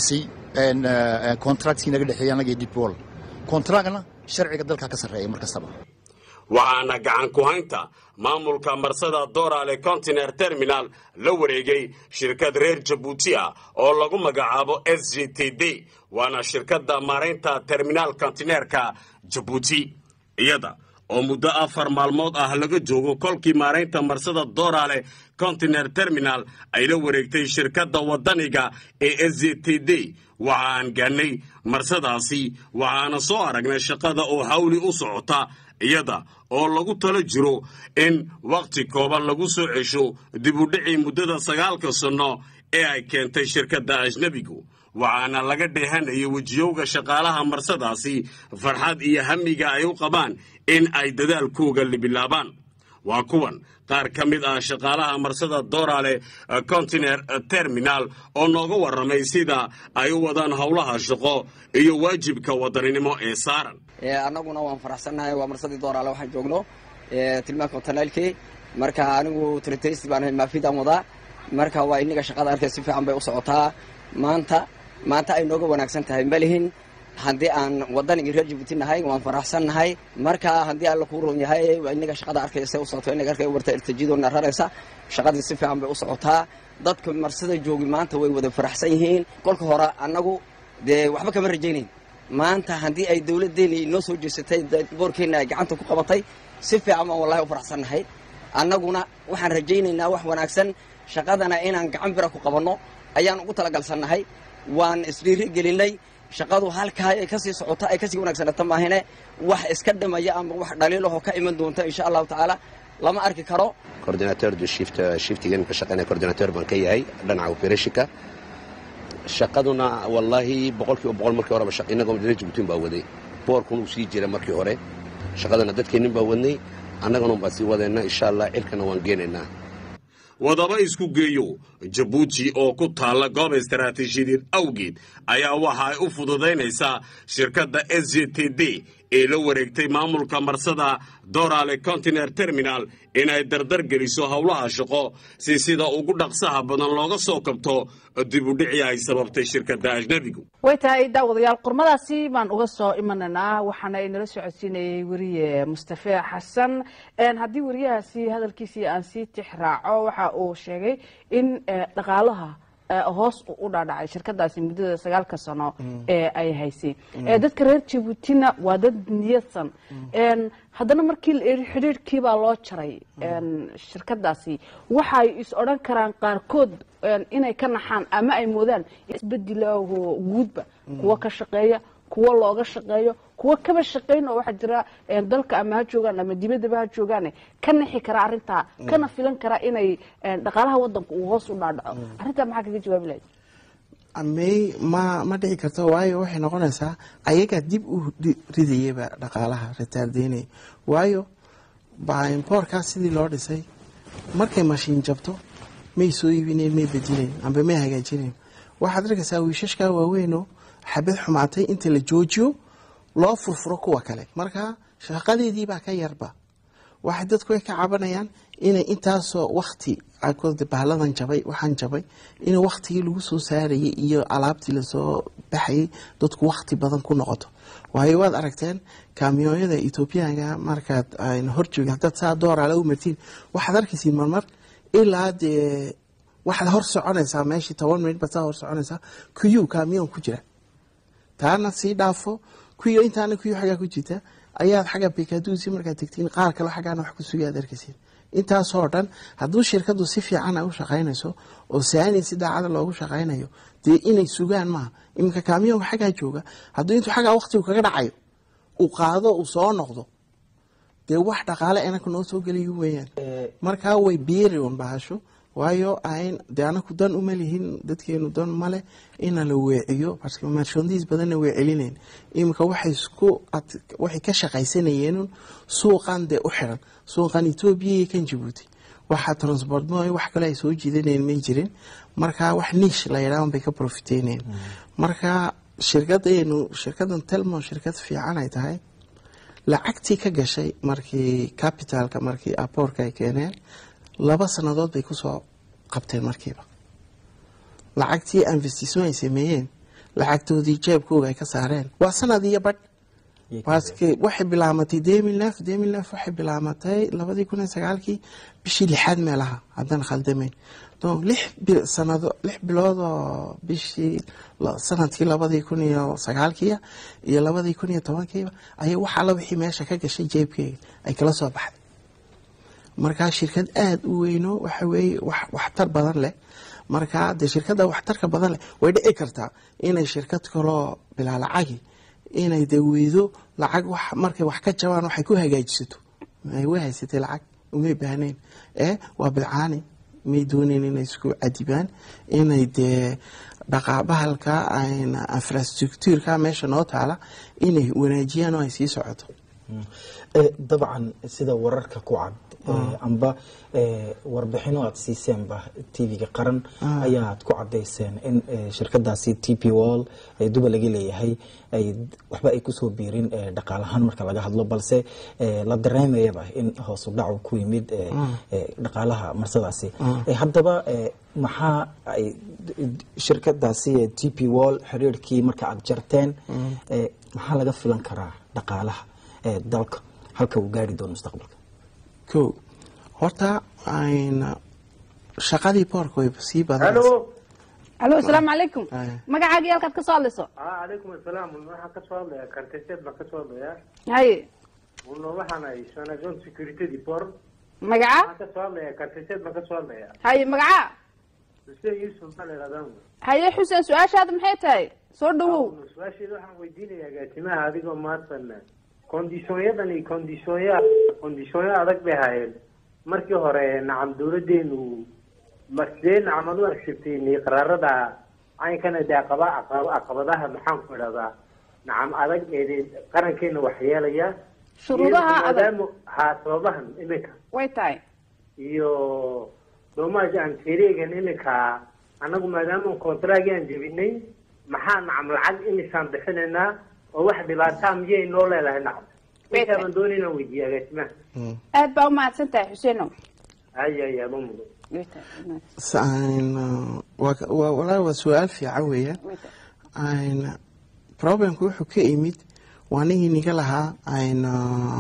contractkii naga dhexeeyey annaga iyo dipol contractna sharciga dalkaa ka sarreeya mar kastaba waxaana gacan ku haynta maamulka marsada doorale continer terminal la wareegay shirkad reer jabuuti ah oo lagu magacaabo s g t d waana shirkadda maaraynta terminaal kontineerka jabuuti iyada oo muddo afar maalmood ah laga joogo kolkii maaraynta marsada doorale continer terminal ay la wareegtay shirkadda waddaniga ee s g t d waxa aan gaannay marsadaasi waxaana soo aragnay shaqada oo hawli u socota iyada oo lagu talo jiro in wakhti kooban lagu soo cesho dibudhicii muddada sagaalka sanno ee ay keentay shirkadda ajnebigu waxaana laga dheehanayay wejiyowga shaqaalaha marsadaasi farxad iyo hamiga ay u qabaan in ay dadaalkooga libilaabaan waa kuwan qaar ka mid ah shaqaalaha marsada doorale continer terminal oo nooga warramay sida ay u wadaan howlaha shaqo iyo waajibka wadaninimo ee saaran annaguna waan faraxsannahay waa marsadii dooraale waxaan joogno tilmaanka kontanaalkii marka anigu tritaysi baan ahay maafidaan wadaa marka waa inaga shaqada arkay si fiican bay u socotaa maanta maanta ay nooga wanaagsan tahay malihin haddii aan wadanigii reer jibuuti nahay waan faraxsannahay marka haddii alla kuu roon yahay inaga shaqada arkaysa u socoto inaga arkay warta irtajidoona raraysa shaqadii si fiican bay u socotaa dadka marsada joogi maanta way wada faraxsan yihiin kolka hore annagu dee waxba kama rajaynayn maanta haddii ay dowladdeeni noo soo jeesatay boorkeenna ay gacanta ku qabatay si fiican baan wallahi u faraxsannahay annaguna waxaan rajaynaynaa wax wanaagsan shaqadana inaan gacan bira ku qabanno ayaan ugu talagalsannahay waan isdhiiri gelinay shaqadu halkaa ay kasii socota ay kasii wanaagsanata maahine wax iska dhimaya ama wax dhaliilahoo ka iman doonta insha allahu tacaala lama arki karo coordinateur du shift shiftigan ka shaqeynaya coordinateur baan ka yahay dhinaca operation-ka shaqaduna wallaahi boqolkiiba boqol markii horeba inagoo reer jabuutin baa waday boorkun uu sii jira markii hore shaqadana dadkeennin baa wadnay annagana unbaa sii wadayna insha allah cirkana waan geenaynaa wadaba isku geeyo jabuuti oo ku taalla goob istaraatiijiyadeed awgeed ayaa waxa ay u fududaynaysaa shirkadda s j t d ee la wareegtay maamulka marsada dorale continer terminal inay dardar geliso howlaha shaqo si sida ugu dhaqsaha badan looga soo kabto dibudhicii ay sababtay shirkadda ajnebigu way tahay daawadayaal qormadaasi baan uga soo imanaynaa waxaana inala socodsiinayay weriye mustafe xasan haddii weriyahaasi hadalkiisii aan sii tix raaco waxa uu sheegay in dhaqaalaha hoos u dhaadhacay shirkadaasi muddada sagaalka sano ee ay haysay dadka reer jabuutina waa dad niyadsan haddana markii la eri xidhiirhkiibaa loo jaray shirkadaasi waxay is odhan karaan qaarkood inay ka naxaan ama ay moodaan isbedilaaho guudba kuwa ka shaqeeya kuwa looga shaqeeyo kuwa kaba shaqayn oo waxaa jira dalka ama ha joogaan ama dibaddaba ha joogaane ka nixi kara arrintaa kana filan kara inay dhaqaalaha wadanka uu hoos u dhaadhaco arrintaa maxaa kaga jawaabi lahayd may ma ma dhici karto waayo waxay noqonaysaa ayagaa dib u ridayaba dhaqaalaha retaaldeynaya waayo boorkaas sidii loo dhisay markay mashiin jabto may soo iibinayn may bedinayn amba may hagaajinayn waxaad arkaysaa wiishashkaa waaweynoo xabad xumaatay inta la joojiyo loo furfuro kuwa kale marka shaqadeedii baa ka yarba waxay dadku ay ka cabanayaan inay intaasoo wakti bahladan jabay waxaan jabay in waktigii lagu soo saarayay iyo alaabtii lasoo baxayay dadku wakti badan ku noqoto waayo waad aragteen kaamiyooyada ethoobiyaanka markaad horjoogi hadaad saa dooraale u martiin waxaad arkaysiin marmar ilaa dee waxaad hor soconaysaa meeshii toban minit baad saa hor soconaysaa kuyuu kaamiyoon ku jira taana sii dhaafo kuyo intaana kuyo xaggaa ku jirta ayaad xagga bekaduusi markaad tegtiin qaar kale xaggaana wax ku sugay aad arkaysiin intaasoo dhan hadduu shirkadu si fiican ay u shaqaynayso oo saani si daacada loogu shaqaynayo dee inay sugaan maaha iminka kaamiyoonka xaggaa jooga hadduu intuu xaggaa waktigu kaga dhacayo uu qaado uu soo noqdo dee wax dhaqaale anaka noo soo gelayo weeyaan markaa way beeri un bahasho waayo ayn dee anaku dan uma lihin dadkeenu dan male ina la weeciyo marchandis badanna way celinayn iminka waxay isku waxay ka shaqaysanayeen suuqan dee u xiran suuqan etoobiya iyo kan jabuuti waxa transport mo wax kale ay soo jiidanayeen may jirin marka wax niish la yidhahan bay ka profiteynayeen marka shirkadeenu shirkadan telmo shirkad fiican ay tahay lacagtii ka gashay markii capitalka markii aporka ay keeneen laba sannadood bay kusoo qabteen markiiba lacagtii investissement ay sameeyeen lacagtoodii jeebkooga ay ka saareen waa sanad iyo badh waaske waxay bilaamatay demilnef demilnef waxay bilaamatay labadii kun iyo sagaalkii bishii lixaad meelaha haddaan khaldamayn donc lix bil- sanado lix bilood oo bishii la- sanadkii labadii kun iyo sagaalkiiya iyo labadii kun iyo tobankiiba ayay wax alla wixii meesha ka gashay jeebkeyga ay kala soo baxday markaa shirkad aada u weyno waxa weeye wax waxtar badan leh markaa dee shirkadda waxtarka badan leh way dhici kartaa inay shirkad kaloo bilaa lacagi inay dee weydo lacag wax markay wax ka jabaan waxay ku hagaajisato ay way haysatay lacag umay baahnayn ee waa bilcaani may doonayn inay isku cadibaan inay dee dhaqaabahalka ayna infrastructureka meesha noo taala inay wanaajiyaan oo ay sii socoto Eh, dabcan sida wararka ku cad eh, amba eh, warbixino aad siiseenba tv-ga qaran ayaad ku cadayseen in eh, shirkadaasi t p wall ee duba laga leeyahay ay waxba ay kusoo biirin eh, dhaqaalahaan marka laga hadlo balse eh, la dareemayaba in hoosu dhacu ku yimid eh, eh, dhaqaalaha marsadaasi Eh, haddaba eh, maxaa ay shirkadaasi eh, t p wall xiriirkii marka aad jarteen eh, maxaa laga filan karaa dhaqaalaha ee dalka halka uu gaari doono mustaqbalka ko horta ayna shaqadii boorka way sii badanaysa halo alo asalaamu calaykum Haya. magacaaga iyo halkaad ka soo hadlayso ah calaykum asalaam waxaan ka soo hadlayaa karteseed baan ka soo hadlayaa haye uno waxaan ahay sanazon security deport magaca waxaan ka soo hadlayaa karteseed baan ka soo hadlayaa haye magaca xuseen yuusuf baa la yidhahdaa haye xuseen su-aashaada maxay tahay soo dhawow su-aasheeda waxaan weydiinayaa agaasimaha adigoo maadsan kondishoonyadan iyo kondishoonyo kondishoonyo adag bay hayeen markii hore nacam dawladeenu ma sidee nacam ad u agsirteen qaraarada caynkana dee aqaba aqaba- caqabadaha maxaan ku idhahdaa nacam adag ee qarankeena waxyeelaya Shuruudaha Iyo adag. maadaama haa sababahan iminka way tahay iyo doomaaj aan tereegan iminka annagu maadaama kontraagi aan jebinay maxaa nacam lacag imisaan bixinaynaa oo wax dhibaataa miyay noo leedahay nacam Beeta. intaabaan doonay inaan weydiiya agaasimaha aad baa u mahadsan tahay xuseenow haya haya ma mudo way tahay way Ayna waa waa- walaahi waa su-aal fiican weeyaan tahay. ayna problemku wuxuu ka imid waa nigii niga lahaa ayna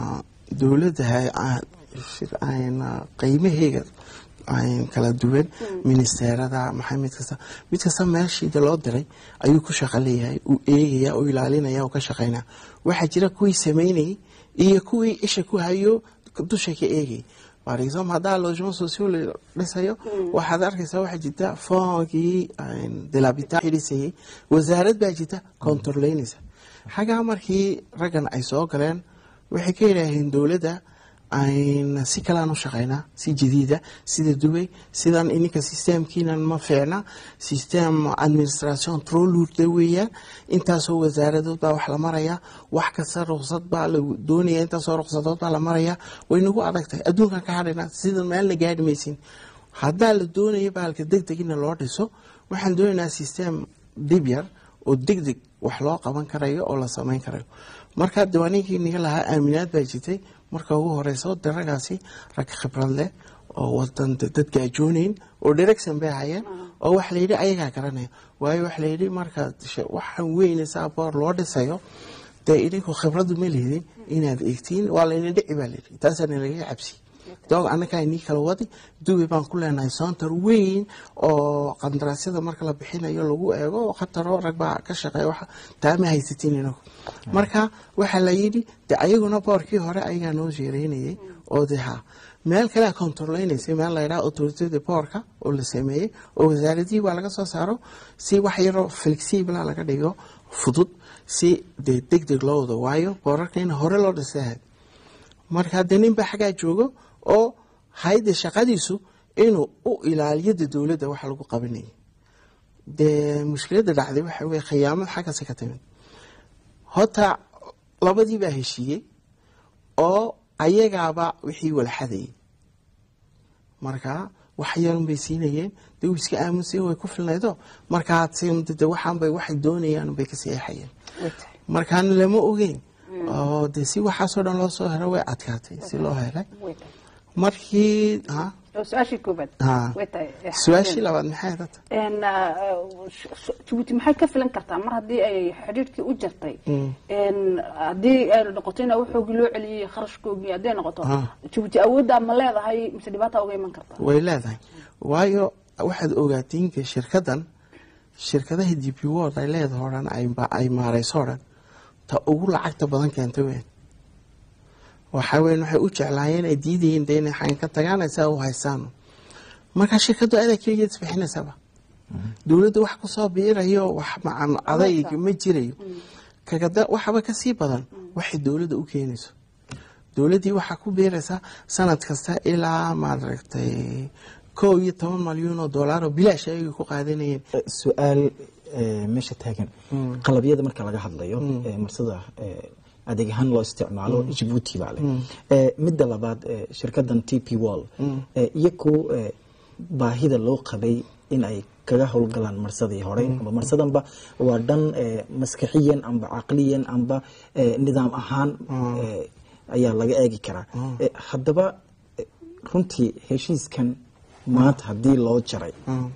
dowladda hay- a- shir- ayna qiimaheega ayn kala duwan ministerada maxay mid kasta mid kasta meeshiida loo diray ayuu ku shaqo leeyahay uu eegaya uu ilaalinaya uu ka shaqaynaya waxaa jira kuwii sameynayay iyo kuwii isha ku hayo dusha ka eegay par exemple haddaa logement social la dhisayo waxaad arkaysaa waxaa jirta foonkii delabita xidhisayay wasaarad baa jirta controleynaysa xaggaa markii raggan ay soo galeen waxay ka yidhaaheen dowladda ayna si kalean u shaqaynaa si jadiida sida dubay sidan ininka systemkiinan ma fiicna system administration trolurda weeyaan intaasoo wasaaradood baa wax la maraya wax kasta ruqsad baa la doonaya intaasoo ruqsadood baa la maraya way nagu adag tahay adduunkan ka hadhayna sidan meelna gaadhi maysin haddaa la doonaya bahalka deg deg ina loo dhiso waxaan doonaynaa system dib yar oo deg deg wax loo qaban karayo oo la samayn karayo marka diiwaaninkii niga lahaa aaminaad baa jirtay marka ugu horeyso de raggaasi rag khibrad leh oo wadan dad gaajoonayn oo direction bay hayeen oo waxa layidhi ayagaa garanaya waayo waxa layidhi marka waxaan weynaysaa boor loo dhisayo dee idinku khibradu ma lihidin inaad eegtiin waa layna dhici baa layidhi taasaana laga cabsi doog annagaa inii kala wadi dubi baan ku leenahay soontar weyn oo qandaraasyada marka la bixinayo lagu eego oo khataro rag baa ka shaqeeya waxa taama haysatiin inagu marka waxaa la yidhi de ayaguna boorkii hore ayagaa noo sheereynayay oo de ha meel kalea controleynaysay meel la yidhaha autorityada boorka oo la sameeyey oo wasaaradihii baa laga soo saaro si wax yaroo flexibla laga dhigo fudud si dee deg deg loo wado waayo boorarka in hore loo dhisahay marka de nin baa xaggaa joogo oo hayda shaqadiisu inuu u ilaaliyada dowladda waxa lagu qabanayay dee mushkiladda dhacday waxa weye khiyaamad xaggaasi ka timid horta labadii baa heshiiyey oo ayagaaba wixii walxadayay marka wax yarun bay siinayeen dee uu iska aamunsay way ku filnaydo markaa de waxaanbay waxay doonayaan bay ka seexayeen markaana lama ogeyn oo de si waxaasoo dhan loo soo helo way adkaatay si loo helay markii oo su-aashii koobaad Ha. way tahay eh, su-aashii labaad maxay data En, ah, sh- sh- jabuuti maxay ka filan kartaa mar haddii ay xidhiidhkii u jartay En, haddii ay noqoto in waxoogii loo celiyey kharashkoogii hadday noqoto Ah. jabuuti awooddaa ma leedahay mise dhibaata uga iman karta way leedahay waayo waxaad ogaatiin shirkadan shirkadaha d p world ay leedahay oo dhan ay- ay maareyso oo dhan ta ugu lacagta badan keenta weyn waxa weyn waxay u jeclaayeen ay diidayeen de inay xayn ka tagaan ay saa u haystaan marka shirkadu adaa keligeed isbixinaysaba dowladda wax kusoo biirayo wax macan adayg ma jirayo kagada waxaba kasii badan waxay dowladda u keenayso dowladdii waxaa ku biiraysa sanad kasta ilaa maaragtay kow iyo toban malyuun oo dollar oo bilaash ayay ku qaadanayeen Eh, su-aal eh, meesha taagan qalabyada marka laga hadlayo eh, marsada eh, adeeg ahaan loo isticmaalo jabuuti baa leh Eh, midda labaad eh, shirkadan t p wall eh, iyaku eh, baahida loo qabay in ay kaga howlgalaan marsadii hore amba marsadanba waa dhan eh, maskaxiyan amba caqliyan amba eh, nidaam ahaan eh, ayaa laga eegi karaa Eh, haddaba eh, runtii heshiiskan maanta haddii loo jaray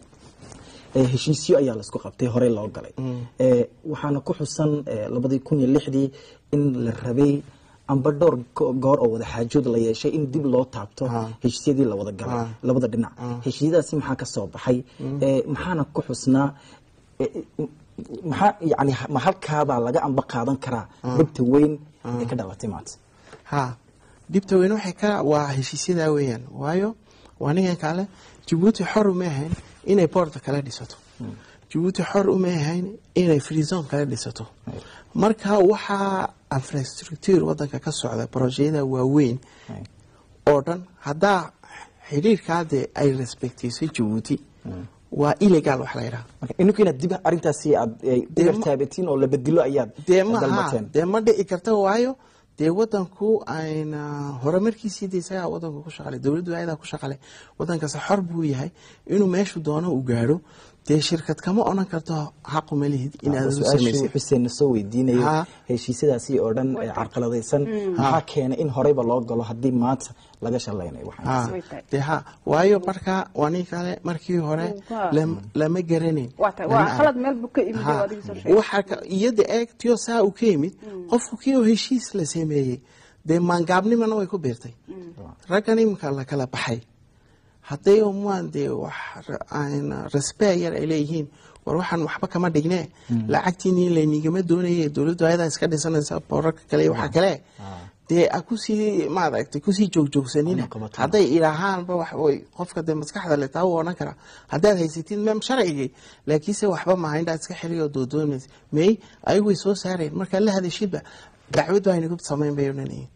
ee heshiisyo ayaa laisku qabtay horey loo galay ee waxaana ku xusan ee, labadii kun iyo lixdii in la rabay amba dhowr go- goor oo wada xaajood la yeeshay in dib loo taabto heshiisyadii la wada galay Ah. labada dhinac heshiisyadaasi maxaa ka soo baxay ee, maxaana ku xusnaa ee, maxaa yani ma halkaabaa laga amba qaadan karaa dhibta weyn ee ka dhalatay maanta ha dhibta weyn waxay ka waa heshiisyadaa weeyaan waayo waa ninkan kale jabuuti xor uma ahayn inay boorta kala dhisato jabuuti xor uma ahayn inay freezone kala dhisato marka waxaa infrastructure wadanka ka socda projeyada waaweyn oo dhan haddaa xidhiirkaade ay respectaysay jabuuti waa illegal wax la yidhaha marka ininku inaad dib arrintaasi aad eh, Dee dib ma- taabatiin oo la bedelo ayaad dee ma ha dalbateen dee ma dhici karta waayo dee wadanku ayna horumarkiisii de isagaa wadanku ku shaqale dowladdu ayadaa ku shaqale wadankaasi xor buu yahay inuu meeshu doono u gaadho dee shirkad kama odhan karto xaquma lihid inaad u su-aashii samaysid xuseen soo weydiinayo Ha. heshiisyadaasi oo dhan ee carqaladaysan maxaa keenay in horeyba loo galo haddii maanta laga shalaynayo waxaan ha Way tahay. dee ha waayo marka waa nin kale markii hore Waa. lam- lama garanayn waa tahay Lama waa arag. khalad meel buu ka imid Ha, oo adiga soo sheegay waxaa ka- iyada eegtiyo saa uu ka yimid qofku kii oo heshiis la sameeyey dee maangaabnimana way ku biirtay raggan iminka la kala baxay hadday umaan dee wax ra- aan respect yar ay leeyihiin war waxaan waxba kama dhigne lacagtiini laynigama doonaye dowladdu ayadaa iska dhisanaysa boorarka kale iyo waxa kale dee a kusii maaragtay kusii joogjoogsanina Ana qabato. hadday idhaahaanba wax way qofka dee maskaxda le taa u odhan karaa haddaad haysatid mem sharcigii laakiinse waxba maaha indhaa iska xiriyo doodoomaysa may ayagu way soo saareen markaa la hadashidba dacwad baa inagu samayn bay odhanayeen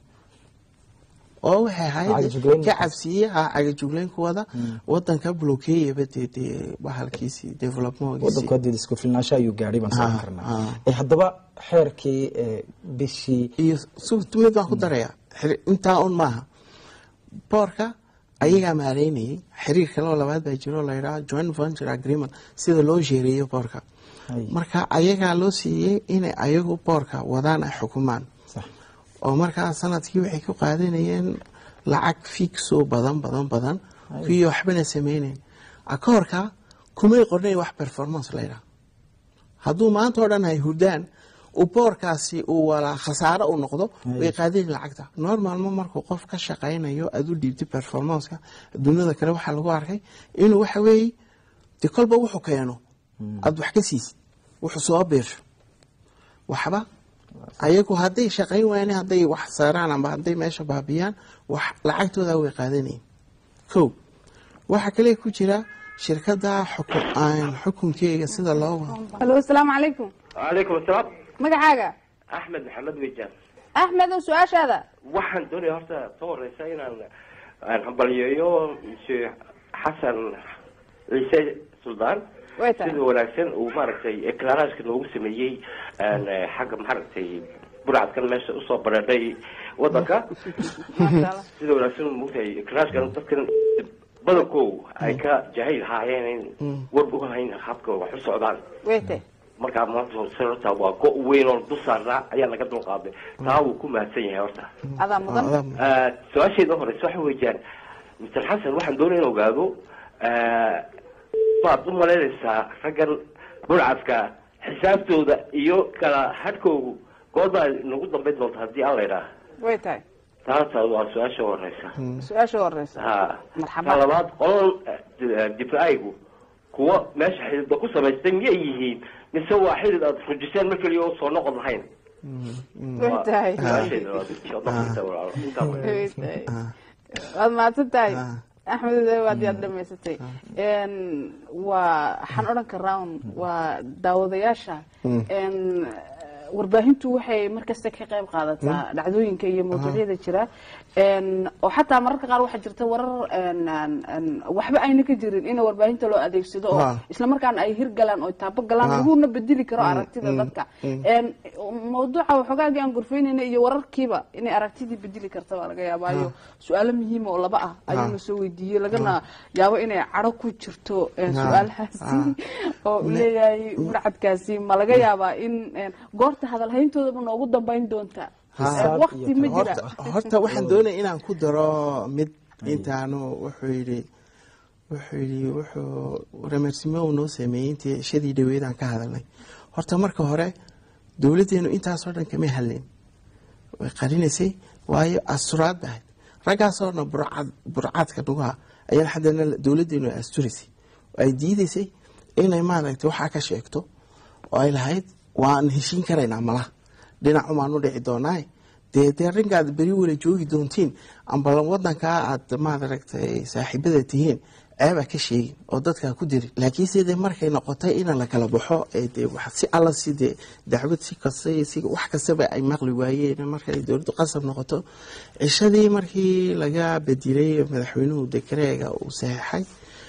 oo waxay ahayd Cagajuglayn ka cabsiye ha cagajuglayn kuwada wadanka blokeeyaba dee dee bahalkiisii developmentgiisii wadanku hadii isku filnaansho ayuu gaadhay baan sooran Ha, karnaa ha. Eh, haddaba xeerkii eh, bishii iyo su- mid baan ku daraya xiri- intaa un maaha boorka ayagaa maareynayay xiriir kale oo labaad baa jiro oo la yidhaha joint venture agreement sida loo sheereeyo boorka Hay. marka ayagaa loo siiyey inay ayagu boorka wadaan ay xukumaan sax oo markaa sanadkii waxay ku qaadanayeen lacag fixoo badan badan badan kuwii waxbana sameynayn akoorka kumay qornay wax performance la yidhaha hadduu maanta oo dhan ay hurdaan uu boorkaasi uu walaa khasaaro u noqdo way qaadeen lacagta normalma markuu qof ka shaqaynayo aad u dhiibtay performanceka adduunyada kale waxaa lagu arkay inuu waxa weeye de kolba wuxuu keeno aad wax ka siisid wuxuu soo biirsho waxba ayagu hadday shaqayn waayeen hadday wax saaraan amba hadday meesha baabiyaan wax lacagtooda way qaadanayeen kow waxaa kale ku jira shirkada xukun aan xukunkeega sida loo wado halo asalaamu calaykum calaykum asalaam magacaaga axmed maxamed wejaan axmed oo su-aashaada waxaan doonaya horta soo horeysa inaan aan hambalyeeyo monsieur xasan ciise suldaan way tahay sida wanaagsan uu maaragtay eclaaraajka noogu sameeyey aan, eh, xagga maaragtay burcadkan meesha usoo bareedhay wadanka Masha Allah. sida wanaagsan mogtahay eclaaraajkan dadkan badankoodu ay ka jahayl haayeen in warba u hayn habka wax u socdaan way tahay markaa maanta horta waa go' weyn oo dul saarnaa ayaa laga dul qaaday taa wuu ku mahadsan yahay horta adaa mudan Ah, su-aasheeda horeysa waxa weeyaan mr xasan waxaan doonaya in ogaado baad u malaynaysaa raggan burcadka xisaabtooda iyo kala hadhkoogu goorma ay nagu dambayn doonta haddii aan la idhaaha way tahay taasa waa su-aasha horeysa su-aasha horeysa ha Marxaba. ta labaad qoladan difaacigu kuwa meesha xididba ku samaystay miyay yihiin mise waa xidid aad rujiseen mar keliya oo soo noqon lahayn way tahay su-aashayda waa insha Allah intaa walaalo. Intaa walaalo. way tahay waad mahadsan tahay axmed waad yaad dhamaysatay n waa waxaan odhan karaa un waa daawadayaasha n warbaahintu waxay markasta ka qayb qaadataa dhacdooyinka iyo mawduucyada jira n oo xataa mararka qaar waxaa jirta warar n n waxba ayna ka jirin in warbaahinta loo adeegsado oo Ah. isla markaana ay hirgalaan oo taabo galaan Ah. laguna bedeli karo Mm, aragtida mm, dadka mm. n mawduuca waxoogaagii aan gorfeynayna iyo wararkiiba inay aragtidii bedeli karta baa laga yaabaayo su-aalo muhiima oo laba ah ayuuna soo weydiiyey lagana yaabo inay cadho ku jirto eh, Ah. su-aalahaasi oo uu leeyahay burcadkaasi ma laga yaabaa in eh, goorta hadalhayntoodaba noogu dambayn doonta Ha. Eh, waqti ma jira horta horta waxaan doonaya inaan ku daro mid intaanu wuxuu yidhi wuxuu yidhi wuxuu remersimo uu noo sameeyey intii shadii dhaweyd aan ka hadalnay horta marka hore dowladdeenu intaasoo dhan kama hadlayn way qarinaysay waayo asturaad ba ahayd raggaasoo dhan burcad burcadka dhugaha ayaa haddana dowladdeenu ay asturaysay oo ay diidaysay inay maaragtay waxaa ka sheegto oo ay lahayd waan heshiin karaynaa malaha dhinacumaan u dhici doonaa dee dee rinkaad beri wala joogi doontiin amba wadankaa aad maaragtay saaxiibada tihiin ceebaa ka sheegin oo dadkaa ku dirin laakiinse dee markay noqotay in la kala baxo ee dee wax si alla si dee dacwad si kasta iyo si wax kastaba ay maqli waayeen markay dowladdu qasab noqoto cishadii markii laga bedilay madaxweynuhu dekareega uu saxeexay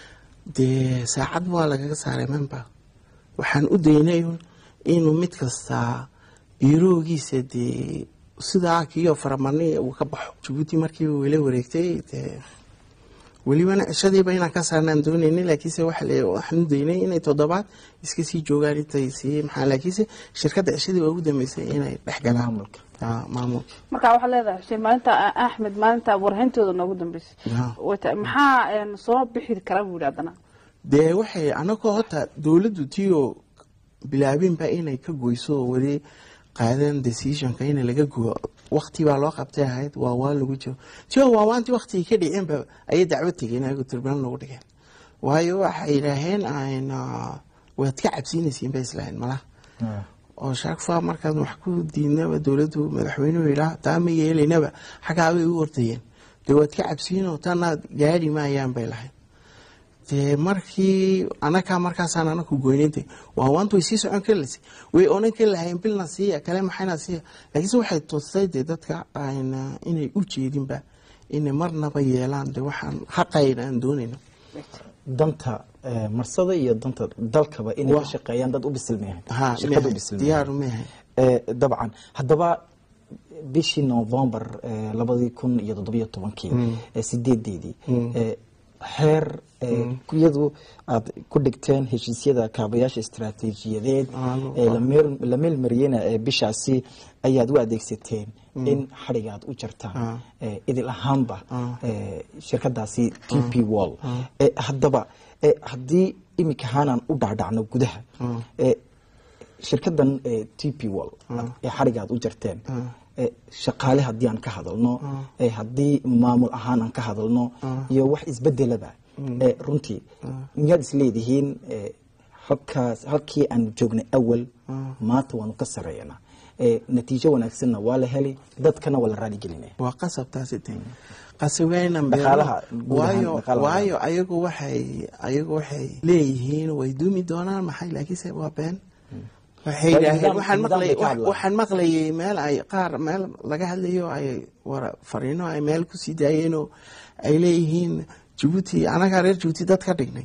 dee saacad waa lagaga saaray member waxaan u daynay un inuu mid kastaa biiroogiisa dee sidaa kiyo faramani uu ka baxo jabuuti markii wala wareegtay dee welibana cishadiiba inaan ka saarnaan doonayna laakiinse waxa le waxaan u daynay inay toddobaad iska sii joogaan intay sii maxaa laakiinse shirkadda cishadii waa ugu dambeysay inay dhex galaan Maamulka. Ah, maamulka marka waxaad leedahay xuseen maalinta axmed maalinta warhayntooda noogu dambeysay Ah. Way tahay. maxaa en, soo bixi kara buu yidhi haddana dee waxay anagoo horta dowladdu tiyo bilaabinba inay ka goyso oo weli qaadan decisionka in laga goyo waqti baa loo qabtay ahayd waa waa lagu jiro tiyo waawaantii waqtigii ka dhiceenba ayay dacwad tegeen ayagu tribunal lagu dhigeen waayo waxay yidhaaheen ayna waad ka cabsiinaysiin bay islahayn malaha oo shaakfa markaan wax ku diidnaba dowladdu madaxweynuhu yidhaah taa ma yeelaynaba xaggaabay u ordayeen dee waad ka cabsiinoo tanaad gaadhi maayaan bay lahayd dee markii anakaa markaasaan anaku goynayntay waa waanta way sii socon kari laysay way onan kari lahayn bilna siiya kale maxayna siiya laakiinse waxay tustay dee dadka ayna inay u jeedinba inay marnaba yeelaan dee waxaan xaqayna aan doonayno danta eh, marsada iyo danta dalkaba inay Waa. ka shaqeeyaan dad u bisilmayahan ha shirkad u mehe, bisilmayahan diyaaru mehe Eh, dabcan haddaba bishii november eh, labadii kun iyo toddobiyo tobankii eh, sideedeedii eh, xeer eh, iyadu aad ku dhigteen heshiisyada kaabayaasha istaraatiijiyadeed Alo. ee la meel- la meelmariyena ee bishaasi ayaad u adeegsateen in xadhiga aad u jartaan Ah. eh, idil ahaanba Ah. eh, shirkadaasi t p wall Eh, haddaba eh, haddii iminka haanaan u dhacdhacno gudaha eh, shirkadan eh, t p wall ee xadhiga aad u jarteen eh, shaqaale haddii aan ka hadalno eh, haddii maamul ahaan aan ka hadalno iyo wax isbedelaba eh, runtii miyaad isleedihiin eh, halkaas halkii aan joognay awal maanta waanu ka sareeyanaa eh, natiijo wanaagsanna waa la heli dadkana waa la raaligelinaya waa qasab taasi de qasaweynan beero Dhaqaalaha guud ahaan, waayo dhaqaalaha. waayo ayagu waxay ayagu waxay leeyihiin way duumi doonaan maxay laakiinse waa been waxay Waa yidhaaheen nidaam- waxaan nidaam bay maqlay ka hadlaan. waxaan maqlayay meel ay qaar meel laga hadlayo ay war fariino ay meel ku sii daayeenoo ay leeyihiin jabuuti anagaa reer jabuuti dad ka dhignay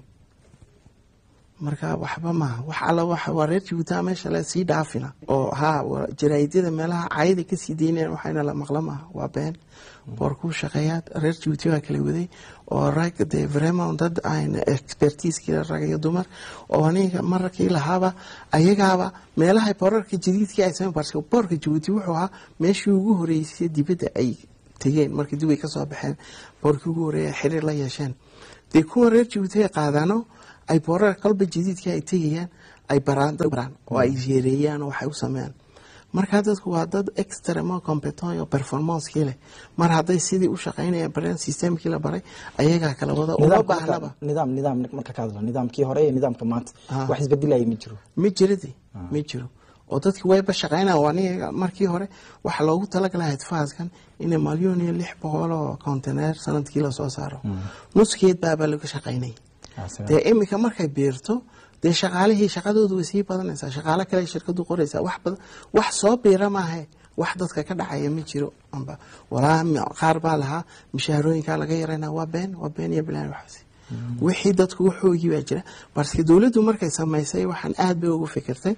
marka waxba maaha wax alla waxa waa reer jabuuti meesha la sii dhaafina oo ha wa- jaraa'idyada meelaha caayada kasii daynayaan waxayna la maqla maaha waa been boorkuu shaqeeyaad reer jabuuti baa kala waday oo rag dee vraiment dad ayna expertiiskii rag iyo dumar oo aniga mararkii lahaaba ayagaaba meelaha boorarka jadiidkii ay sameyn parce que boorka jabuuti wuxuu ahaa meeshii ugu horeysay dibadda ay tegeen markii dubay ka soo baxeen boorkii ugu horeeya xiriir la yeesheen dee kuwa reer jabuuti ay qaadaano ay boorar kalba jadiidka ay tegayaan ay baraan baraan oo ay yeereeyaan oo waxay u sameeyaan markaa dadku waa dad extremo competent oo performancekii leh mar hadday sidii u shaqaynayaan bareen systemkii la baray ayagaa kala wada uma nidaamka baahnaba marka- nidaam nidaam marka ka hadlo nidaamkii hore iyo nidaamka maanta Ah. wax isbedelaya ma jiro ma jiradi ma jiro oo dadki wayba shaqaynaa waa aniga markii hore waxaa loogu talagalay hadfaaskan inay malyoon iyo lix boqol oo conteneer sanadkii lasoo saaro nuskeed baabaa laga shaqaynay Ah, sawa. dee iminka markay biirto dee shaqaalihii shaqadoodu way sii badanaysaa shaqaalo kale shirkadu qoraysaa wax badan wax soo biira maahe wax dadka ka dhacaya ma jiro amba walaa mi- qaar baa lahaa mishaarooyinkaa laga yarayna waa been waa been iyo bilaan waxaasi wixii dadku waxoogii baa jira balse dowladdu markay samaysay waxaan aad bay ugu fikirtay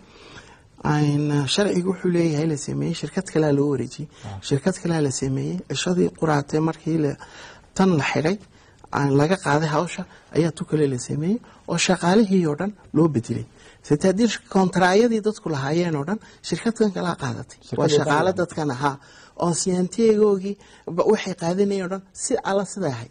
Een, sharcigu wuxuu leeyahay la sameeyey shirkad kalea loo wareejiyey shirkad kalea la sameeyey cishadii quraatee markii la- tan la xidhay aan laga qaaday hawsha ayaa tu kale la sameeyey oo shaqaalihii oo dhan loo bedelay sita haddii kontraayadii dadku lahaayeen oo dhan shirkadkan kalaa qaadatay waa Shirkadii shaqaalo dhan. dadkan ahaa oo siyaantiyagoogii ba- waxay qaadanayeen oo dhan si alla sida ahay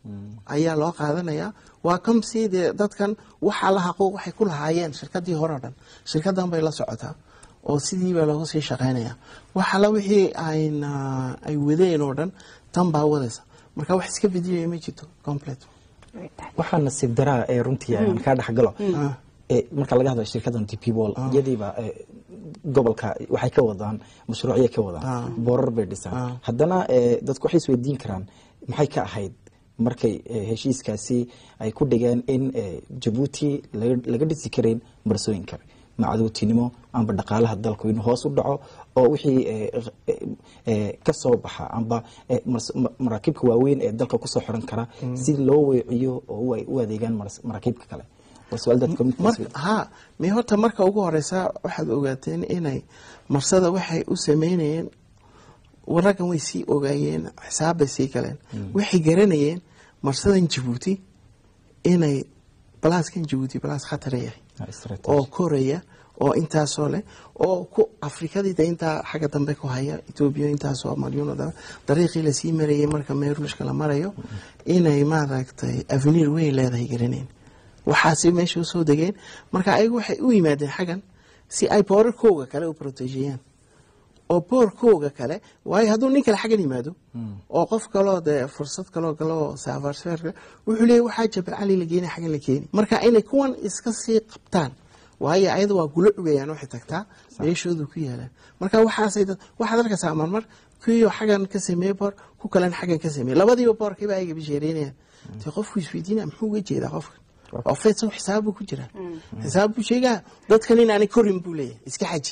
ayaa loo qaadanayaa waa kamsi dee dadkan waxa la xaquuq waxay ku lahaayeen shirkadii hore o dhan shirkadan bay la socotaa oo sidii baa looga sii shaqaynayaa wax alla wixii ayna ay wadeen oo dhan tan baa wadaysa marka wax iska bedilaya ma jirto complete waxaa nasiib daraa ee runtii aan kaa dhexgalo ee marka laga hadlayo shirkadan dp wall iyadiiba ee, gobolka waxay ka wadaan mashruuciyay ka wadaan boorar bay dhisaan haddana ee, dadku waxay isweydiin karaan maxay ka ahayd markay ee, heshiiskaasi ay ku dhigeen in ee, jabuuti laga laga dhisi karayn marsooyin kale macadowtinimo amba dhaqaalaha dalku inuu hoos u dhaco oo wixii ee, ee, ee, ka soo baxa amba ee, mars- ma- maraakiibka waaweyn ee dalka kusoo xiran kara si loo weeciyo oo u ay u adeegaan mars- maraakiibka kale waa su-aal dadka mid mar ha mi horta marka ugu horeysa waxaad ogaateen inay marsada waxay u sameynayeen raggan way sii ogaayeen xisaab bay sii galeen waxay garanayeen marsadan jabuuti inay balaaskan jabuuti balaas khatara yahay oo koraya oo intaasoo leh oo ku afrikadii de intaa xagga dambe ku haya etoobiya intaasoo malyuun da dariiqii lasii marayay marka meeruushka la marayo inay maaragtay avenir weyn leedahay garaneen waxaasi meesha usoo degeen marka ayagu waxay u yimaadeen xaggan si ay boorarkooga kale u protejeeyaan oo boorkooga kale waayo hadduu nin kale xaggan yimaado oo qof kaloo dee fursad kaloo galoo saafarsfeerka wuxuu leeyahy waxaa jabal cali la geeni xaggan la keeni marka inay kuwan iska sii qabtaan waayo ayada waa gulo cugayaan waxay tagtaa meeshoodu ku yaalaan marka waxaasay dad waxaad arkaysaa marmar kuwiioo xaggan ka sameeye boor ku kalena xaggan ka sameeye labadiiba boorkiiba ayaga bisheereynayaan dee qofku isweydiinaya muxuu uga jeedaa qofka oo faysa xisaab buu ku jiraa xisaab buu sheegaa dadkan inaanay korin buu leeyahay iska xaji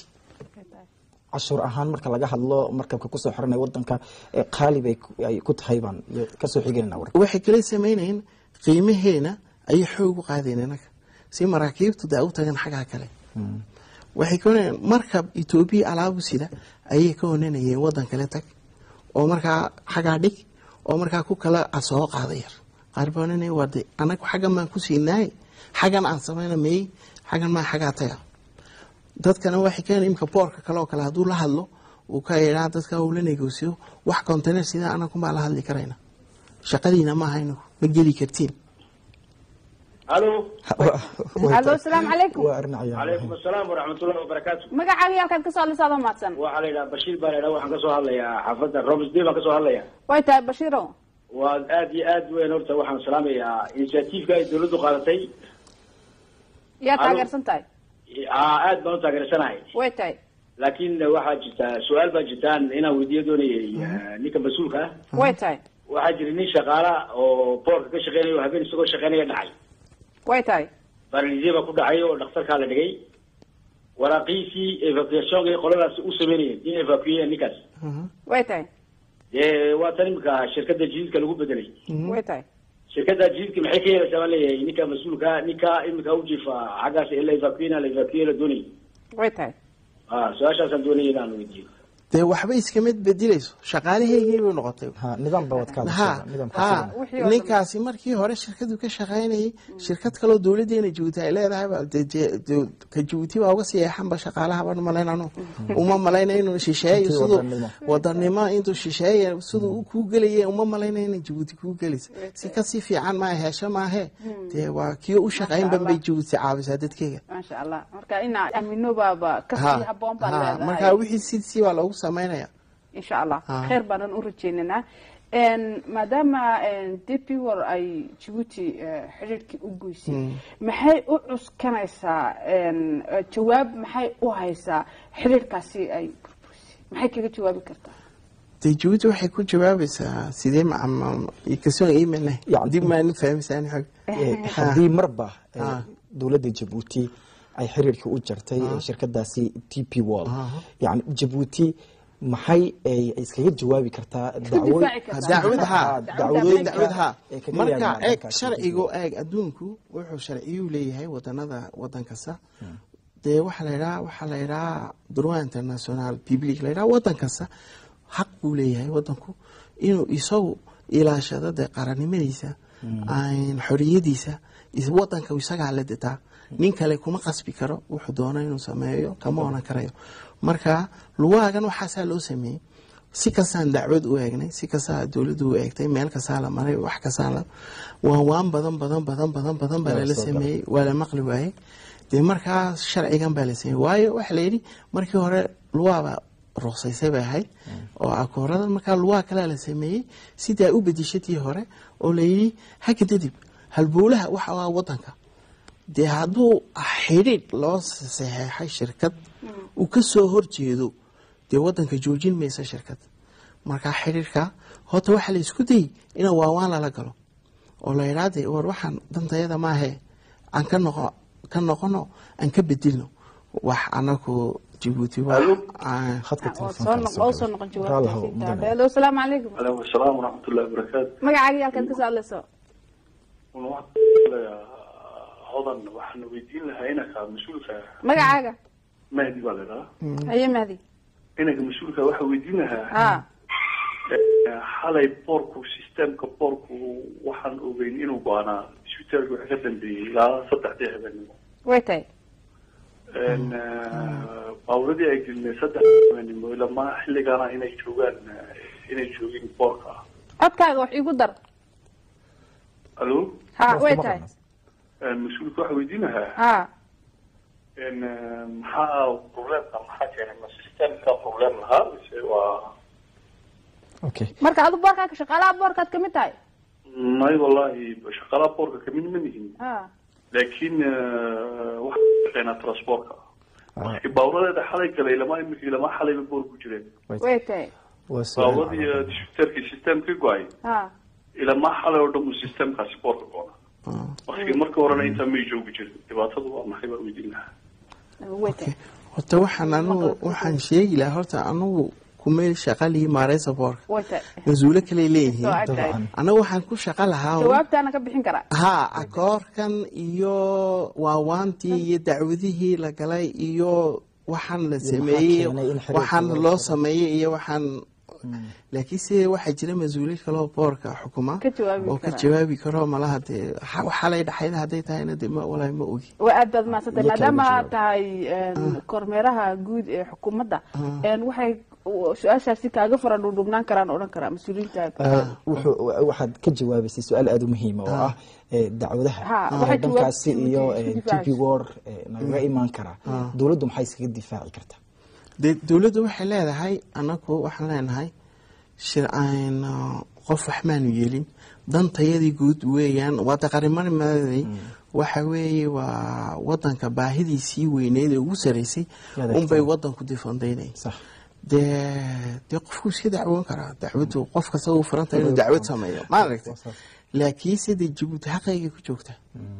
cashuur ahaan marka laga hadlo markabka kusoo xiranaya wadanka ee qaali bay ku- ay ku tahay baan kasoo xiganayna warka waxay kala sameynayeen qiimaheena ayay xoog u qaadeen inaga si maraakiibtu daa u tagan xaggaa kale waxay ka onanayeen markab etoobiya alaabu sida ayay ka onanayeen wadan kale tag oo markaa xaggaa dhig oo markaa ku kala soo qaada yar qaar baa onanaya waa de anagu xaggan baan ku siinaay xaggan aan samayna meey xaggan maa xaggaa taga dadkana waxay keenay imka boorka kale oo kale hadduu la hadlo uu ka yidhaa dadka uu la negoosiyo wax container sida anagu maa la hadli karayna shaqadiina maaha inagu ma geli kartiin alo alo asalaamu calaykum waa arrin cayaan calaykum asalaam waraxmatullahi wabarakaatu magacaaga halkaad kasoo hadlaysa adoo mahadsan waxaa la yidhaha bashiir baa la yidhaha waxaan kasoo hadlayaa xaafadda romsday baan kasoo hadlayaa way tahay bashiiro waa aad iyo aad weyn horta waxaan salaamayaa initiatiiveka ay dawladdu qaadatay yaa Alo. taageersan tahay aa aad baan u taageersanahay way tahay laakiin waxaa jirta su-aal baa jirtaan inaan weydiiyo doonayay eh, ninka mas-uulka ah way tahay waxaa jira nin shaqaala oo boorka ka shaqeynaya oo habeen isagoo shaqeynaya dhacay way tahay baralize baa ku dhacay oo dhakhtarkaa la dhigay waraaqiisii evacuationka qoladaas u sameynayeen in evacueyan ninkaas way tahay dee waa tan imika shirkadda jididka lagu bedelay way tahay shirkadda jididka maxay ka yeelaysaa baan leeyahay ninka mas-uulka ninka imika u jiifa xaggaas ee la evacuena la evacueya la doonayay way tahay ah su-aashaasaan doonaya inaan weydiiyo dee waxba iskama bedelayso shaqaalaheygii bay noqotay nidaam baa wadka ha ha ninkaasi markii hore shirkadu ka shaqaynayay shirkad kaloo dowladeena jabuuti ay leedahay ba dee- dee- dee- ka jabuuti baa uga sii eexanba shaqaalaha baan malaynano uma malayna inuu shisheeyo Intii siduu wadanimo. wadanimo intuu shisheeya siduu u kuu gelaya uma malayna inay jabuuti kuu gelaysa si kasii fiican maa hesho maahe dee waa kii u shaqaynban bay jabuuti caawisaa dadkeyga maasha allah marka ina amino baaba kasii Ha, haboon baa ha, leedahay marka wixii sidisii baa loogu samaynaya insha allah Ha. khayr baanan u rajeynaynaa En, maadaama dp war ay jabuuti eh, xidhiidhkii u goysay Mm. maxay u cuskanaysaa en, eh, jawaab maxay u haysaa xidhiidhkaasi ay burburisay maxay kaga jawaabi kartaa dee jabuuti waxay ku jawaabaysaa sidee macam kasoo iimana dib maani fahmisaan xog Eh, haddii marba eh, Ah. dowladda jabuuti ay xiriirkii u jartay eh, shirkadaasi t p wall yani jabuuti maxay ay iskaga jawaabi kartaa dacwo- dacwad ha Ah, dacwadooyin dacwad ha ee kaga marka yimaadaan eeg dhankaas sharcigu eeg adduunku wuxuu sharciyuu leeyahay wadanada wadan kasta dee waxaa la yidhaha waxaa la yidhaha droit international public la yidhaha wadan kasta xaq buu leeyahay wadanku inuu isagu ilaashado dee qarannimadiisa aan xoriyadiisa is- wadanka isagaa la detaa nin kale kuma qasbi karo wuxuu doono inuu sameeyo kama oran karayo marka luwaagan waxaasaa loo sameeyey si kastaan dacwad u eegnay si kastaa dowladdu u eegtay meel kastaa la maray wax kastaa la waan waan badan badan badan badan badan baa Waa lala soo sameeyey waa la maqli waayey dee markaa sharcigan baa la sameeyey waayo waxaa la yidhi markii hore luwaaba ruqsaysay bay ahayd oo akoorada markaa luwaa kalea la sameeyey sidaa u bedishatii hore oo la yidhi haka dadib halbowlaha waxa waa wadanka dee hadduu xidhiidh loo saxeexay shirkad uu ka soo horjeedo dee wadanka joojin maysa shirkad markaa xidhiidhka horta waxaa la isku dayey in waawaan lala galo oo la yidhaa dee war waxaan dantayada maahe aan ka noqo ka noqono aan ka bedilno wax anaku jabuuti waa aan- oo soo noqon jawaabta hello asalaamu calaykum عليكم السلام ورحمة الله وبركاته magacaaga iyo halkaad ka soo hadlayso hodan waxaan weydiin lahaa inanka mas-uulka magacaaga mahdi baa la idhahaa haye mahdi inanka mas-uulka waxaa weydiin lahaa ha eh, xalay boorku systemka boorku waxaan ogeyn inuu go-aanaa isbitaalka waxa ka dambeeyey ilaa saddexdii habeenimo way tahay En, eh, baaburadii ay gelinay saddex habeenimo ilama xilligaana inay joogaan eh, inay joogin boorka codkaaga wax igu dar alo ha way tahay En, mas-uulka waxaa weydiin lahaa ha En, eh, maxaa problemka maxaa keenay ma systemka problem lahaa mise waa marka adu boorkaa shaqaalaha boorkaad kamid tahay may wallahi shaqaalaha boorka kamid ma nihin ha laakiin waxaa ka shaqeynaa transportka markii baawuradeeda xalay galay lama imika lama xalayba boor ku jireen way tahay baaburadii disbiterkii systemkii go-ay ha ilama xalay oo dhan uu systemkaasi boorka goona markii marka horena intaa may joogi jirin dhibaatadu waa maxay baan weydiin lahaa way tahay horta waxaan anugu waxaan sheegi lahaa horta anugu kumeel shaqa lihi maareysa boorka way tahay mas-uulo kale leeyihiin Soo agtahay. anagu waxaan ku shaqa lahaa un- jawaabtaana ka bixin karaa ha akoorkan iyo waawaantii iyo dacwadihii la galay iyo waxaan la sameeyey keenay in xiriirka waxaan loo loo sameeyey iyo waxaan laakiinse waxaa jira mas-uuliin kaloo boorka xukuma Ka jawaabi oo ka kara. jawaabi karo malaha dee xa- xalay dhaxayda hadday tahayna dee ma walahi ma ogi waa aad baad mahadsantay Iyo kale maadaama ma aad tahay en, kormeeraha guud ee xukuumadda en, waxay su-aashaasi kaaga fara dhudhubnaan karaan odhan karaa mas-uuliyiinta Eh, wuxuu- waxaad ka jawaabaysay su-aal aada u muhiima oo ah eh, dacwadaha Ha, waxay Eh, dhankaasi jawaab- iyo isku eh, difaacaysa. tp war eh, nagaga imaan karaa dowladdu maxay iskaga difaaci kartaa dee dowladdu waxay leedahay anagu waxaan leenahay shir aan uh, qof wax maanu yeelin dantayadii guud weeyaan waa daqarimarmadii waxa weeye waa wadanka baahidii sii weyneyd ee ugu saraysay Yaad unbay egtay. wadanku difandaynay sax dee dee qofku iska dacwoon karaa dacwadu qof kasta u furanta inuu dacwad sameeyo ma aragtay laakiinse dee jabuuti xaqayga ku joogta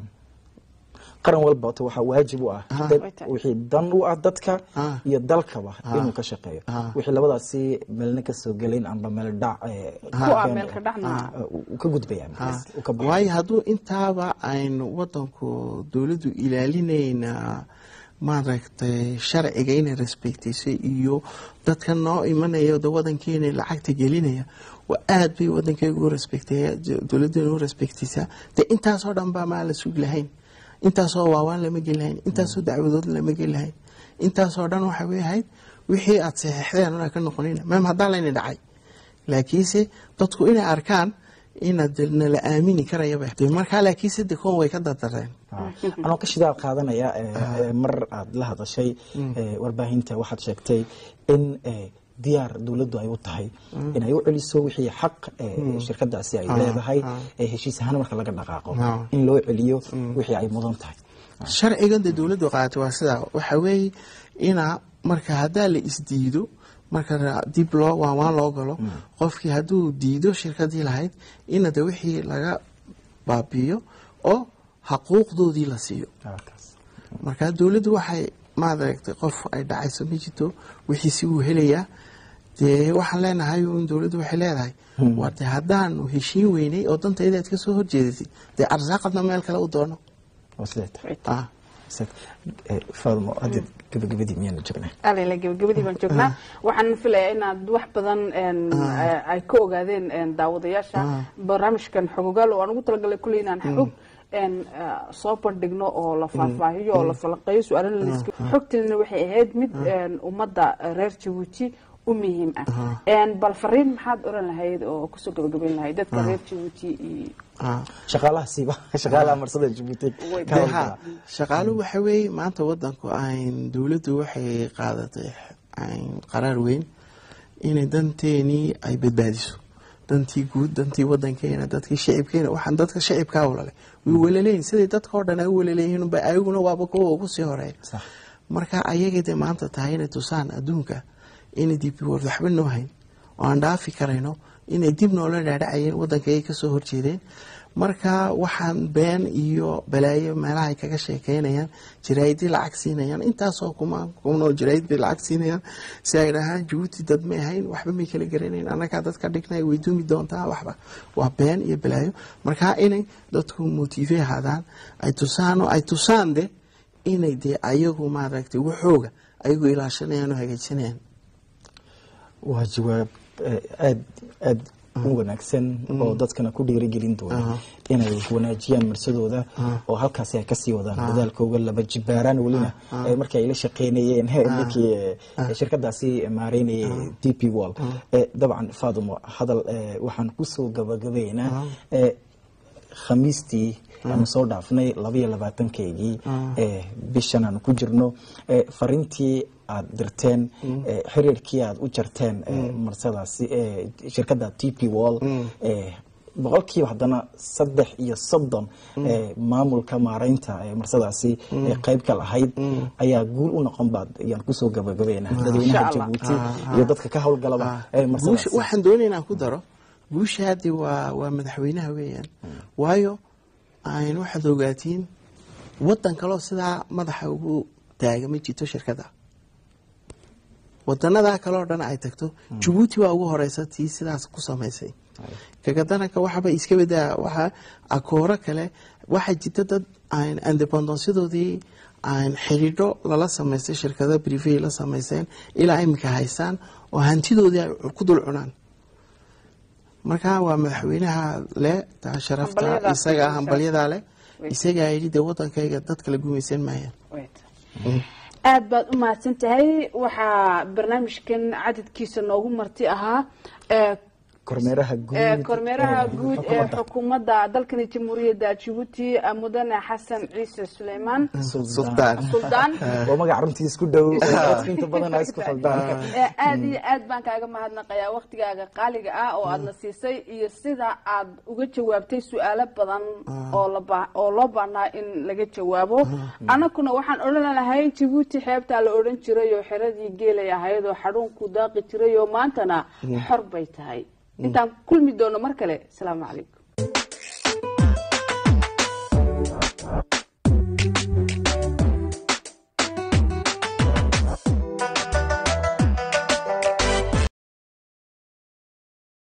qaran walba ota waxaa waajib u ah Ah. dad wixii dan u ah dadka Ah. iyo dalkaba Ah. inuu ka shaqeeyo Ah. wixii labadaasi meelna ka soo gelayn amba meel dhac eh, ku ah keen- meel ka dhacna uu uu ka gudbaya markaas, uu ka baxaya. waayo hadduu intaaba aynu wadanku dowladdu ilaalinayna maaragtay sharciga inay respectayso iyo dadka noo imanaya de wadankeena lacagta gelinaya waa aad bay wadankeyga u respectaya dowladeena u respectaysaa de intaasoo dhan baa maa la sugi lahayn intaasoo waawaan lama geli lahayn intaasoo dacwadood lama geli lahayn intaasoo dhan waxa way ahayd wixii aad saxeixdeen una ka noqonina maam haddaan layna dhacay laakiinse dadku inay arkaan inaad nala aamini karayaba de markaa laakiinse de kuwan way ka dardareen anoo ka shidaal qaadanaya mar aad la hadashay warbaahinta waxaad sheegtay in diyaar dowladdu ay u tahay inay u celiso wixii xaq shirkadaasi ay leedahay heshiis ahaan marka laga dhaqaaqo in loo celiyo wixii ay mudan tahay sharcigan de dowladdu qaatay waa sidaa waxa weeye inaa marka haddaa la isdiido marka dib loo waawaan loo galo qofkii hadduu diido shirkadii lahayd ina de wixii laga baabiiyo oo xaquuqdoodii la siiyo marka dowladdu waxay maaragtay qof ay dhacayso ma jirto wixiisi wuu helayaa dee waxaan leenahay in dowladdu waxay leedahay waa de haddaanu heshiin weynay oo dantayda aad ka soo horjeedatay dee arsaaqadna meel kale u doono faalmo hadda gabagabadii miyaanu joognaa alala gabagabadii baan joognaa waxaan filayaa inaad wax badan ay ka ogaadeen daawadayaasha barnaamijkan xogogaal oo aan ugu talagalay kulley inaan xog soo bandhigno oo la faahfaahiyo oo la falaqeeyo su-aalana laska xogtiina waxay ahayd mid ummadda reer jabuuti u muhiim ah bal fariin maxaad oran lahayd oo kusoo gabagabayn lahayd dadka reer jabuuti iyo shaqaalaha siiba shaqaalaha marsada jabuuti shaqaaluhu waxa weeye maanta wadanku ayn dowladdu waxay qaadatay qaraar weyn inay danteenii ay badbaadiso dantii guud dantii wadankeena dadkii shicibkeena waxaan dadka shicibkaa walale way walaleeyihin siday dadka oo dhan ay u walaleeyihiin ba ayaguna waaba kuwa ugu sii horeeya marka ayagay de maanta tahay inay tusaan adduunka inay dib world waxba noo hayn oo aan dhaafi karayno inay dib noola dhaadhacayeen wadankay kasoo horjeedeen marka waxaan been iyo balaayo meelaha ay kaga sheekeynayaan jaraa'idii lacag siinayaan intaasoo kuma kunoo jaraa'id bay lacag siinayaan si ay dhahaan jabuuti dad may ahayn waxba may kala garanayn annagaa dadka dhignay way dumi doontaa waxba waa been iyo balaayo marka inay dadku motive ahaadaan ay tusaan oo ay tusaan de inay dee ayagu maaragtay waxooga ayagu ilaashanayaan oo hagaajisanayaan waa jawaab aad aad u wanaagsan oo dadkana ku dhiirigelin doona inay wanaajiyaan marsadooda oo halkaasi ay kasii wadaan dadaalkooga laba jibaaraan welina markii ay la shaqeynayeen ninkii shirkadaasi maareynayay d p wall dabcan fadumo hadal waxaan kusoo gabagabaynaa khamiistii aanu soo dhaafnay labaiyo labaatankeygii bishan aanu ku jirno fariintii aad dirteen xiriirkii aad u jarteen marsadaasi shirkadda t p wall boqolkiiba haddana saddex iyo soddon maamulka maareynta marsadaasi qayb ka lahayd ayaa guul u noqon baad ayaan kusoo gabagabayna dadweynaha jabuuti iyo dadka ka howlgalaba waxaan doonaya inaan ku daro guusha haddi waa waa madaxweynaha weeyaan waayo ayn waxaad ogaatiin wadan kaloo sidaa madaxa ugu taaga ma jirto shirkadda wadanadaa kaleo dhan ay tagto jabuuti waa ugu horeysa tii sidaas ku samaysay kagadananka waxaba iska badaa waxa akooro kale waxaa jirta dad aan independensiyadoodii aan xidhiidho lala samaystay shirkada brive la samaysteen ilaa iminka haystaan oo hantidoodii ay ku dul cunaan marka waa madaxweynaha leh taa sharafta isaga hambalyadaa leh isagaa yidhi dee wadankayga dadka la gumaysan maayaan aad baad u mahadsan tahay waxaa barnaamijkan cadadkiisa noogu marti ahaa kormeeraha guud kormeeraha guud ee xukuumadda dalkani jamhuuriyadda jabuuti mudane xasan ciise suleymaan sultaan suldaan waa magac runtii isku dhow inta badan isku khaldaan aad iyo aad baan kaaga mahadnaqayaa waktigaaga qaaliga ah oo aadna siisay iyo sida aad uga jawaabtay su-aalo badan oo laba oo loo baahnaa in laga jawaabo annaguna waxaan odhan lahay jabuuti xeebtaa la odhan jiray oo xeradii geelay ahayd oo xadhuunku daaqi jiray oo maantana xor bay tahay intaan kulmi doono mar kale asalaamu calaykum